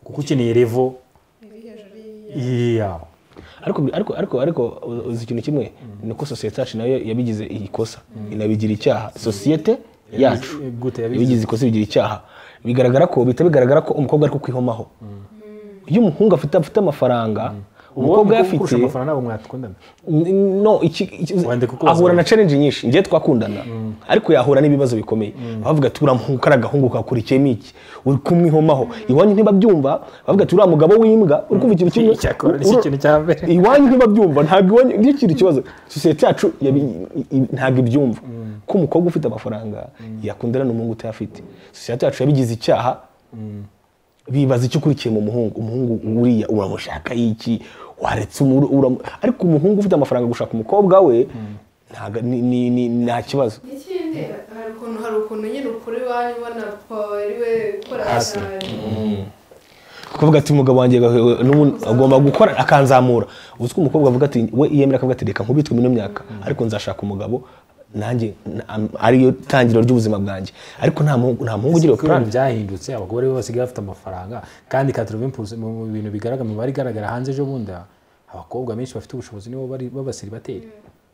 kuko ukeneye revo iya ariko ariko ariko ariko uzi ikintu kimwe ni uko sosiyete yacu nayo yabigize ikosa inabigira icyaha sosiyete yacu gute yabigize yabigize ikosa bigira icyaha bigaragara ko bihita bigaragara ko umukobwa ari kukwihomaho iyo umuhungu afite afite amafaranga umukobwa kurusha yafite amafaranga ntabwo mwakundana N- no iki, iki Wende kuko ahura wazabona. na challenge nyinshi ngiye twakundana ariko yahura n'ibibazo bikomeye bavuga ati uriya muhungu kariya gahungu kakurikiyemo iki uri kumwihomaho iwanyu ntibabyumva bavuga ati uriya mugabo w'imbwa uri kumva ikintu kimwe Icyakora ni ura- ikintu cya mbere. iwanyu ntibabyumva ntabwo iwanyu nicyo kintu kibazo sosiyete yacu yabi- i- ntabwo ibyumva ko umukobwa ufite amafaranga yakundana n'umuhungu utayafite sosiyete yacu yabigize icyaha bibaza icyo ukurikiye mu muhungu umuhungu uriya uramushaka iki waretse umuru uramu- ariko umuhungu ufite amafaranga gushaka umukobwa we ntaga- ni- ni- ni- nta kibazo ikindi hari ukuntu hari ukuntu nyine ukuri iwanyu ubona papa ariwe ukora cyane kuvuga ati umugabo wanjye agahe- n'ubu- agomba gukora akanzamura uzi ko umukobwa avuga ati we yemera akavuga ati reka nkubitwe ino myaka ariko nzashaka umugabo nanjye na- am- ariyo tangiriro ry'ubuzima bwanjye ariko nta muhungu nta muhungu ugira iyo Kuko plan ibintu byahindutse abagore bo basigaye bafite amafaranga kandi katirova impulse mu mu bintu bigaragara mu bari igaragara hanze ejo bundi abakobwa benshi bafite ubushobozi nibo bari b'abasiribateri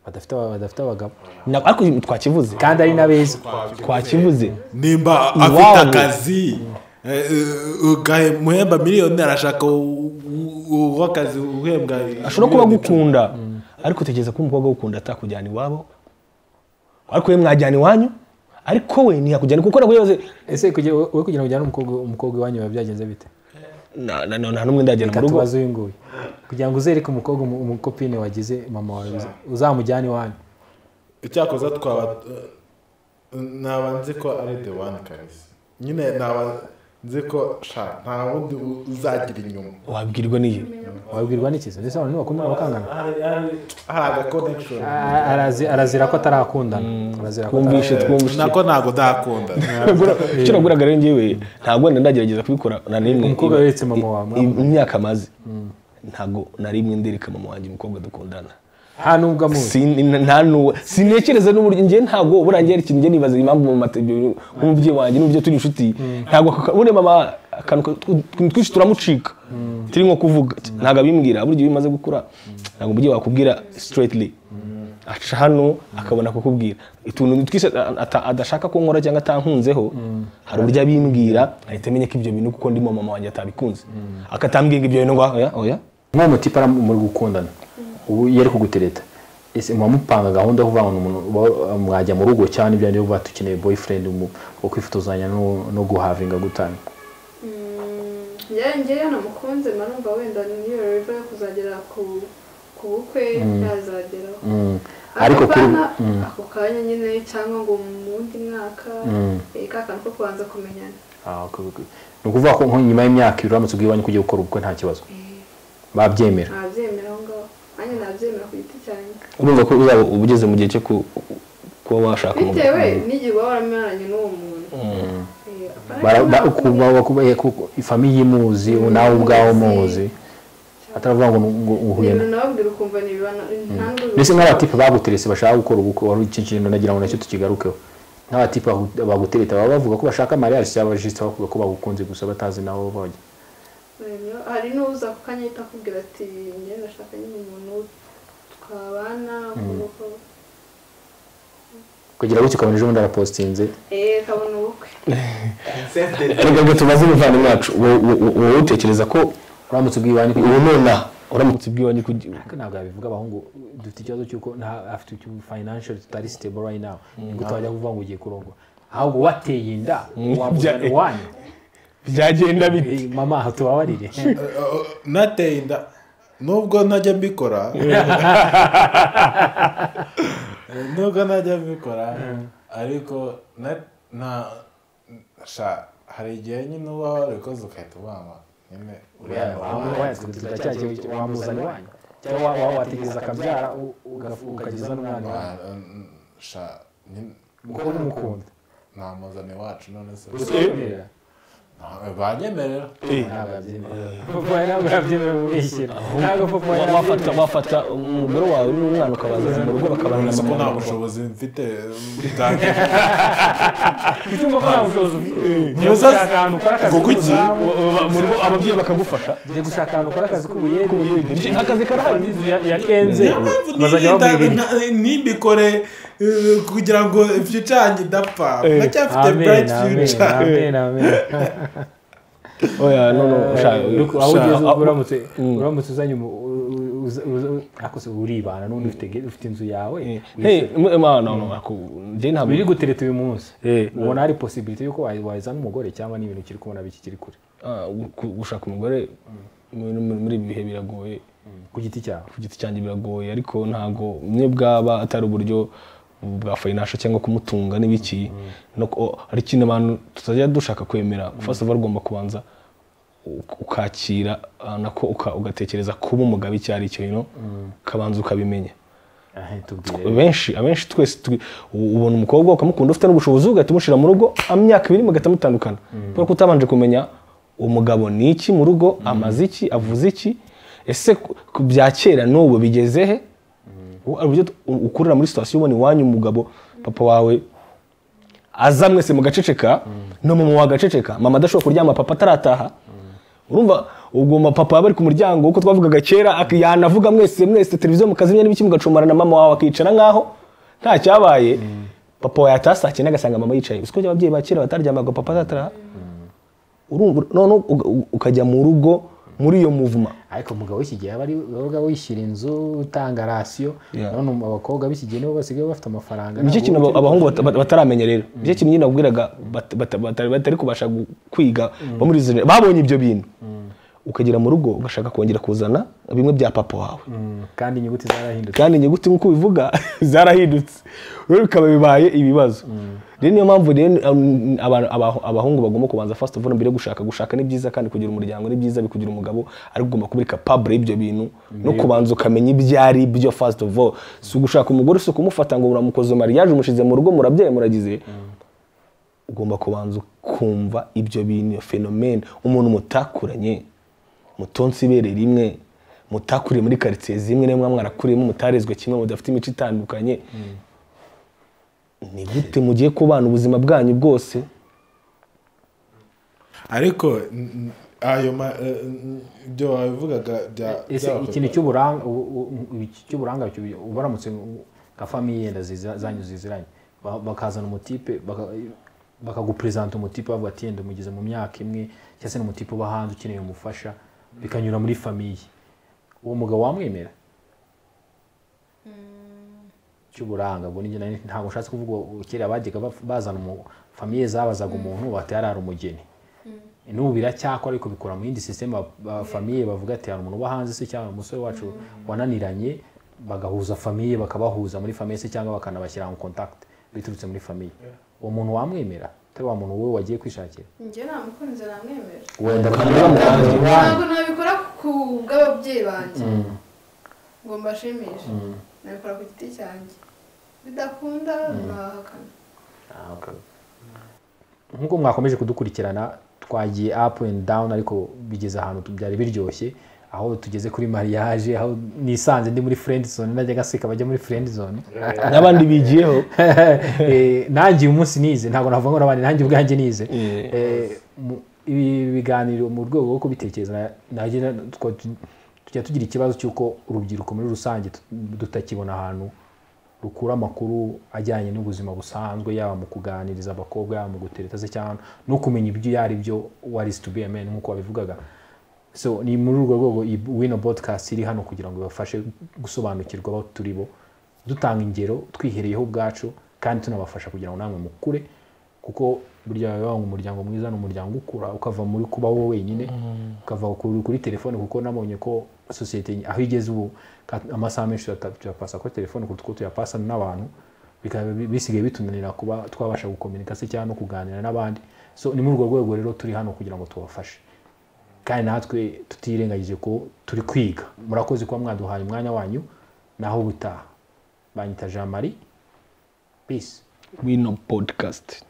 badafite aba- badafite abagabo Na- ariko twakivuze kandi ari na beza twakivuze nimba afite Iwabo. akazi eh, eh, ugahemuhemba miliyoni arashaka u- u- uw'akazi uhembwa ashobora kuba miliyoni icumi. agukunda ariko tekereza ko umukobwa agukunda atakujyana iwabo ariko we mwajyana iwanyu ariko we ntiyakujyana kuko nawe yaze ese kugira wowe kugira ngo ujyane umukobwa umukobwa iwanyu biba byagenze bite na- na- na- nta n'umwe ndajyana reka mu rugo tubaze uyu nguyu kugira ngo uzereke umukobwa umu- umukopine wagize mama wawe uza- uzamujyane iwanyu icyakoza twaba eh, naba nzi ko ari the one kazi nyine naba nzi ko sha nta wundi u- uzagira inyuma wabwirwa n'iyi wabwirwa n'ikiza ndetse abantu ntibakundana bakangana Hari- hari- hari aga connection A- arazi- arazira ko atarakundana arazira ko twumvishe twumvishe nako ntabwo ndakunda icyo naguraga rero njyewe ntabwo wenda ndagerageza kubikora na rimwe Umukobwa Iba- weretse mama wawe, i- imyaka amaze ntabwo na rimwe ndereka mama wanjye umukobwa dukundana atarakundana. nta nubwo amuzi Sin- nta n'uwo sinekereza n'uburyo njye ntabwo buriya njye hari ikintu njye nibaza impamvu mu matebyo nk'umubyeyi wanjye n'uburyo turi inshuti ntabwo aka- buriya mama akantu ka- utuntu twinshi turamucika turi nko kuvuga ntabwo abimbwira burya iyo bimaze gukura ntabwo umubyeyi wakubwira straightly aca hano akabona kukubwira utuntu twise ata- adashaka ko nkora cyangwa atankunzeho hari uburyo abimbwira ahita amenya ko ibyo bintu kuko ndimo mama wanjye atabikunze akatambwira ngo ibyo bintu ngo oya oya nk'uwo mutipe ari muri gukundana ubu iyo ari kugutereta ese muba mupanga gahunda yo kuvanga umuntu uba- mwajya mu rugo cyane ibyo ari vuba dukeneye boyfriend umu- wo kwifotozanya no no guhavinga gutanga njyewe njyewe namukunze numva wenda niyo rero yo kuzagera ku ku bukwe yazageraho Mm. ariko Ako kuri kanya- Mm, ako kanya nyine cyangwa ngo mu wundi mwaka Mm. eh, ka kantu ko kubanza kumenyana ah, ok, ok. ni ukuvuga ko nko nyuma y'imyaka ibiri uramutse ugiye iwanyu ko ugiye gukora ubukwe nta kibazo babyemera ntabyemera aho ngaho nanjye nabyemera ku giti cyanjye urumva ko uzaba uba ugeze mu gihe cyo ku- kuba washaka umugabo bitewe n'igihe uba waramenyanye n'uwo muntu Eh, apana Bara- ba- ntabwo- uku- baba kubaye ku- ifamiye imuzi nawe ubwawe umuzi ataravuga ngo ni- ngo uhuye na ibintu nababwira ukumva ni ibibana nta n'ubwo mbese nk'abatipe baguterese bashaka gukora ubukwe wari iki kintu nagira ngo nacyo tukigarukeho nk'abatipe bagu- bagutereta baba bavuga ko bashaka mariage cyangwa abajisite bavuga ko bagukunze gusa batazi naho bajya Rero, hari n'uza ku kanya ahita akubwira ati njye ndashaka nyine umuntu twabana ukabona uko kugira gutyo ukabona ejo bundi arapositinze eee kabona ubukwe reka ngo tumaze umuvandimwe wacu wo- wo- wo- wowe utekereza ko uramutse ubwiye iwanyu kugira ubu nona uramutse ubwibanye kugira ariko ntabwo yabivuga abahungu dufite ikibazo cy'uko nta afite icyo financial tutari stable right now nibwo twajya kuvuga ngo ugiye kurongwa ahubwo wateye inda wamugana bya- iwanyu byagenda bite Eh, mama aha tubabarire nateye inda nubwo ntajya mbikora nubwo ntajya mbikora ariko na- na sha hari igihe nyine uba warabikoze ugahita ubama nyine uriya ni uwawe. wayatwitira cya kintu wamuzana iwanyu cyangwa wa- wa- wategereza akabyara u- ugafu- ukageza n'umwana iwanyu Ah, mm, sha nyine kuko n'umukunda namuzana iwacu none se usobanurira Nta- banyemerera ntabwo yabyemera papa ntabwo yabyemera umwishyira ntabwo papa wafata yabyemera wafata umugore wawe n'umwana ukabaza mu rugo bakabana uretse ko nta na bushobozi mfite bwanjye ufite umukobwa nta bushobozi ufite ugiye Ntuza- gushaka ahantu ukora akazi kuko iki? k'ubuzamu mu rugo ababyeyi bakagufasha ugiye gushaka ahantu ukora akazi k'ubuyede akazi karahari inzu ya- ya kenze Niyo mpamvu bazajya nirinda babwira iki? nta- ntibikore eh, kugira ngo future yanjye idapfa ndacyafite amen bright amen future amen amen oya no no ushaka Look, aho ugeze ushaka- uramutse Mm. uramutse uzanye umu- u- u- uza- uza- akose uribana n'undi ufite ge- ufite inzu yawe hey no no njye ntabwo biri gutereta uyu munsi Eh, ubona hari posibilite y'uko wa- wazana umugore cyangwa n'ibintu kiri kubona biki kiri kure ah, gu- gushaka umugore muri muri ibi bihe biragoye ku giti cyawe ku giti cyanjye biragoye ariko ntabwo mwe bwaba atari uburyo bwa fayinasha cyangwa kumutunga n'ibiki no ku- o- hari ikintu abantu tutajya dushaka kwemera first of all ugomba kubanza u- ukakira ah, nako uka- ugatekereza kuba umugabo icyo ari cyo you know? ukabanza ukabimenya Aha, tubwire benshi abenshi twese turi- u- ubona umukobwa ukamukunda ufite n'ubushobozi ugahita umushyira mu rugo imyaka ibiri mugahita mutandukana kubera ko utabanje kumenya umugabo ni iki mu rugo amaze iki avuze iki ese ku- ku- bya kera n'ubu bigeze he Ubu- uburyo tu- u- ukurira muri sitasiyo ubona iwanyu umugabo papa wawe aza mwese mugaceceka no mama wawe agaceceka mama adashobora kuryama papa atarataha urumva ubwo mapapa baba bari ku muryango uko twavugaga kera ak- yanavuga mwese mwese televiziyo mukazimya n'ibiki mugacumara na mama wawe akicara nk'aho nta cyabaye papa wawe yataha saa cyenda agasanga mama yicaye uziko ababyeyi ba kera bataryamaga papa atataha urumva noneho uga- u- ukajya mu rugo muri iyo muvuma ariko umugabo w'iki gihe aba ari wabaga wishyira inzu utanga rasiyo Yeah. none umu- abakobwa b'iki gihe nibo basigaye bafite amafaranga nicyo ntabwo kintu aba- uba ukiri- abahungu bata- bata- bataramenya rero nicyo kintu nyine nabwiraga bat- bata- bata- batari kubasha gu- kwiga bo muri izo gener- babonye ibyo bintu ukagera mu rugo ugashaka kongera kuzana bimwe bya papa wawe Mm, kandi inyuguti zarahindutse kandi inyuguti nk'uko ubivuga zarahindutse rero bikaba bibaye ibibazo rero niyo mpamvu rero um, aba- aba- abahungu bagomba kubanza first of all mbere yo gushaka gushaka ni byiza kandi kugira umuryango ni byiza bikugira umugabo ariko ugomba kubereka pabure y'ibyo bintu no kubanza ukamenya ibyo ari byo first of all si ugushaka umugore si ukumufata ngo uramukoze mariage umushyize mu rugo murabyaye muragize ugomba kubanza ukumva ibyo bintu iyo fenomene umuntu mutakuranye mutonse ibere rimwe mutakuriye muri karitsiye zimwe niyo mwaba mwarakuriyemo mutarezwe kimwe mudafite imico itandukanye ni gute mugiye kubana ubuzima bwanyu bwose ariko n- n- ayo ma- eh, n- ibyo wabivugaga bya- ese by'abapapa. ikintu cy'uburanga u- u- u- iki cy'uburanga cyo- ubaramutse nka famiye yenda ziza- zanyu ziziranye ba- bakazana umutipe baka- bakaguperezanta umutipe bavuga ati yenda umugeze mu myaka imwe cyangwa se ni umutipe uba hanze ukeneye umufasha bikanyura muri famiye uwo mugabo wamwemera cy'uburanga ubwo ni njye nari- ntabwo nshatse kuvuga ubu kera bajyaga baf- bazana umu- famiye zabazaga umuntu bati yari ari umugeni n'ubu biracyakora ariko bikora mu yindi system famiye bavuga ati hari umuntu uba hanze se cyangwa umusore wacu wananiranye bagahuza famiye bakabahuza muri famiye se cyangwa bakanabashyira mu contact biturutse muri famiye uwo muntu wamwemera atari wa muntu wowe wagiye kwishakira njye nta mukunzi namwemera wenda bakamwemera ntabwo nabikora ku bw'ababyeyi banjye ngo mbashimishe nabikora ku giti cyanjye bidakunda nahakana nk'uko mwakomeje kudukurikirana twagiye up and down ariko bigeze ahantu tu- byari biryoshye aho tugeze kuri mariage aho nisanze ndi muri friend zone najya gaseka bajya muri friend zone n'abandi bigiyeho Eh, nangiye umunsi nize ntabwo navuga ngo n'abandi nanjye ubwanjye nize Eh. Eh, mu- ibi biganiro mu rwego rwo kubitekereza na- najye na- twa- tu- tujya tugira ikibazo cy'uko urubyiruko muri rusange tut- tutakibona ahantu rukura amakuru ajyanye n'ubuzima busanzwe yaba mu kuganiriza abakobwa yaba mu gutereta se cyangwa no kumenya ibyo iyo ari byo what is to be a man nk'uko wabivugaga so ni muri urwo rwego iyi wino podcast iri hano kugira ngo ibafashe gusobanukirwa aho turi bo dutanga ingero twihereyeho ubwacu kandi tunabafasha kugira ngo namwe mukure kuko burya biba ngo umuryango mwiza ni umuryango ukura ukava muri kuba wowe wenyine ukava ku- kuri telefone kuko nabonye ko sosiyete ny- aho igeze ubu ka- amasaha menshi tuyata- tuyapasa kuri telefone kuruta uko tuyapasa n'abantu bikaba bi- bisigaye bitunanira kuba twabasha gukominika se cyangwa no kuganira n'abandi so ni muri urwo rwego rero turi hano kugira ngo tubafashe kandi natwe tutirengagije ko turi kwiga murakoze kuba mwaduhaye umwanya wanyu naho ubutaha banyita jean marie peace wino podcast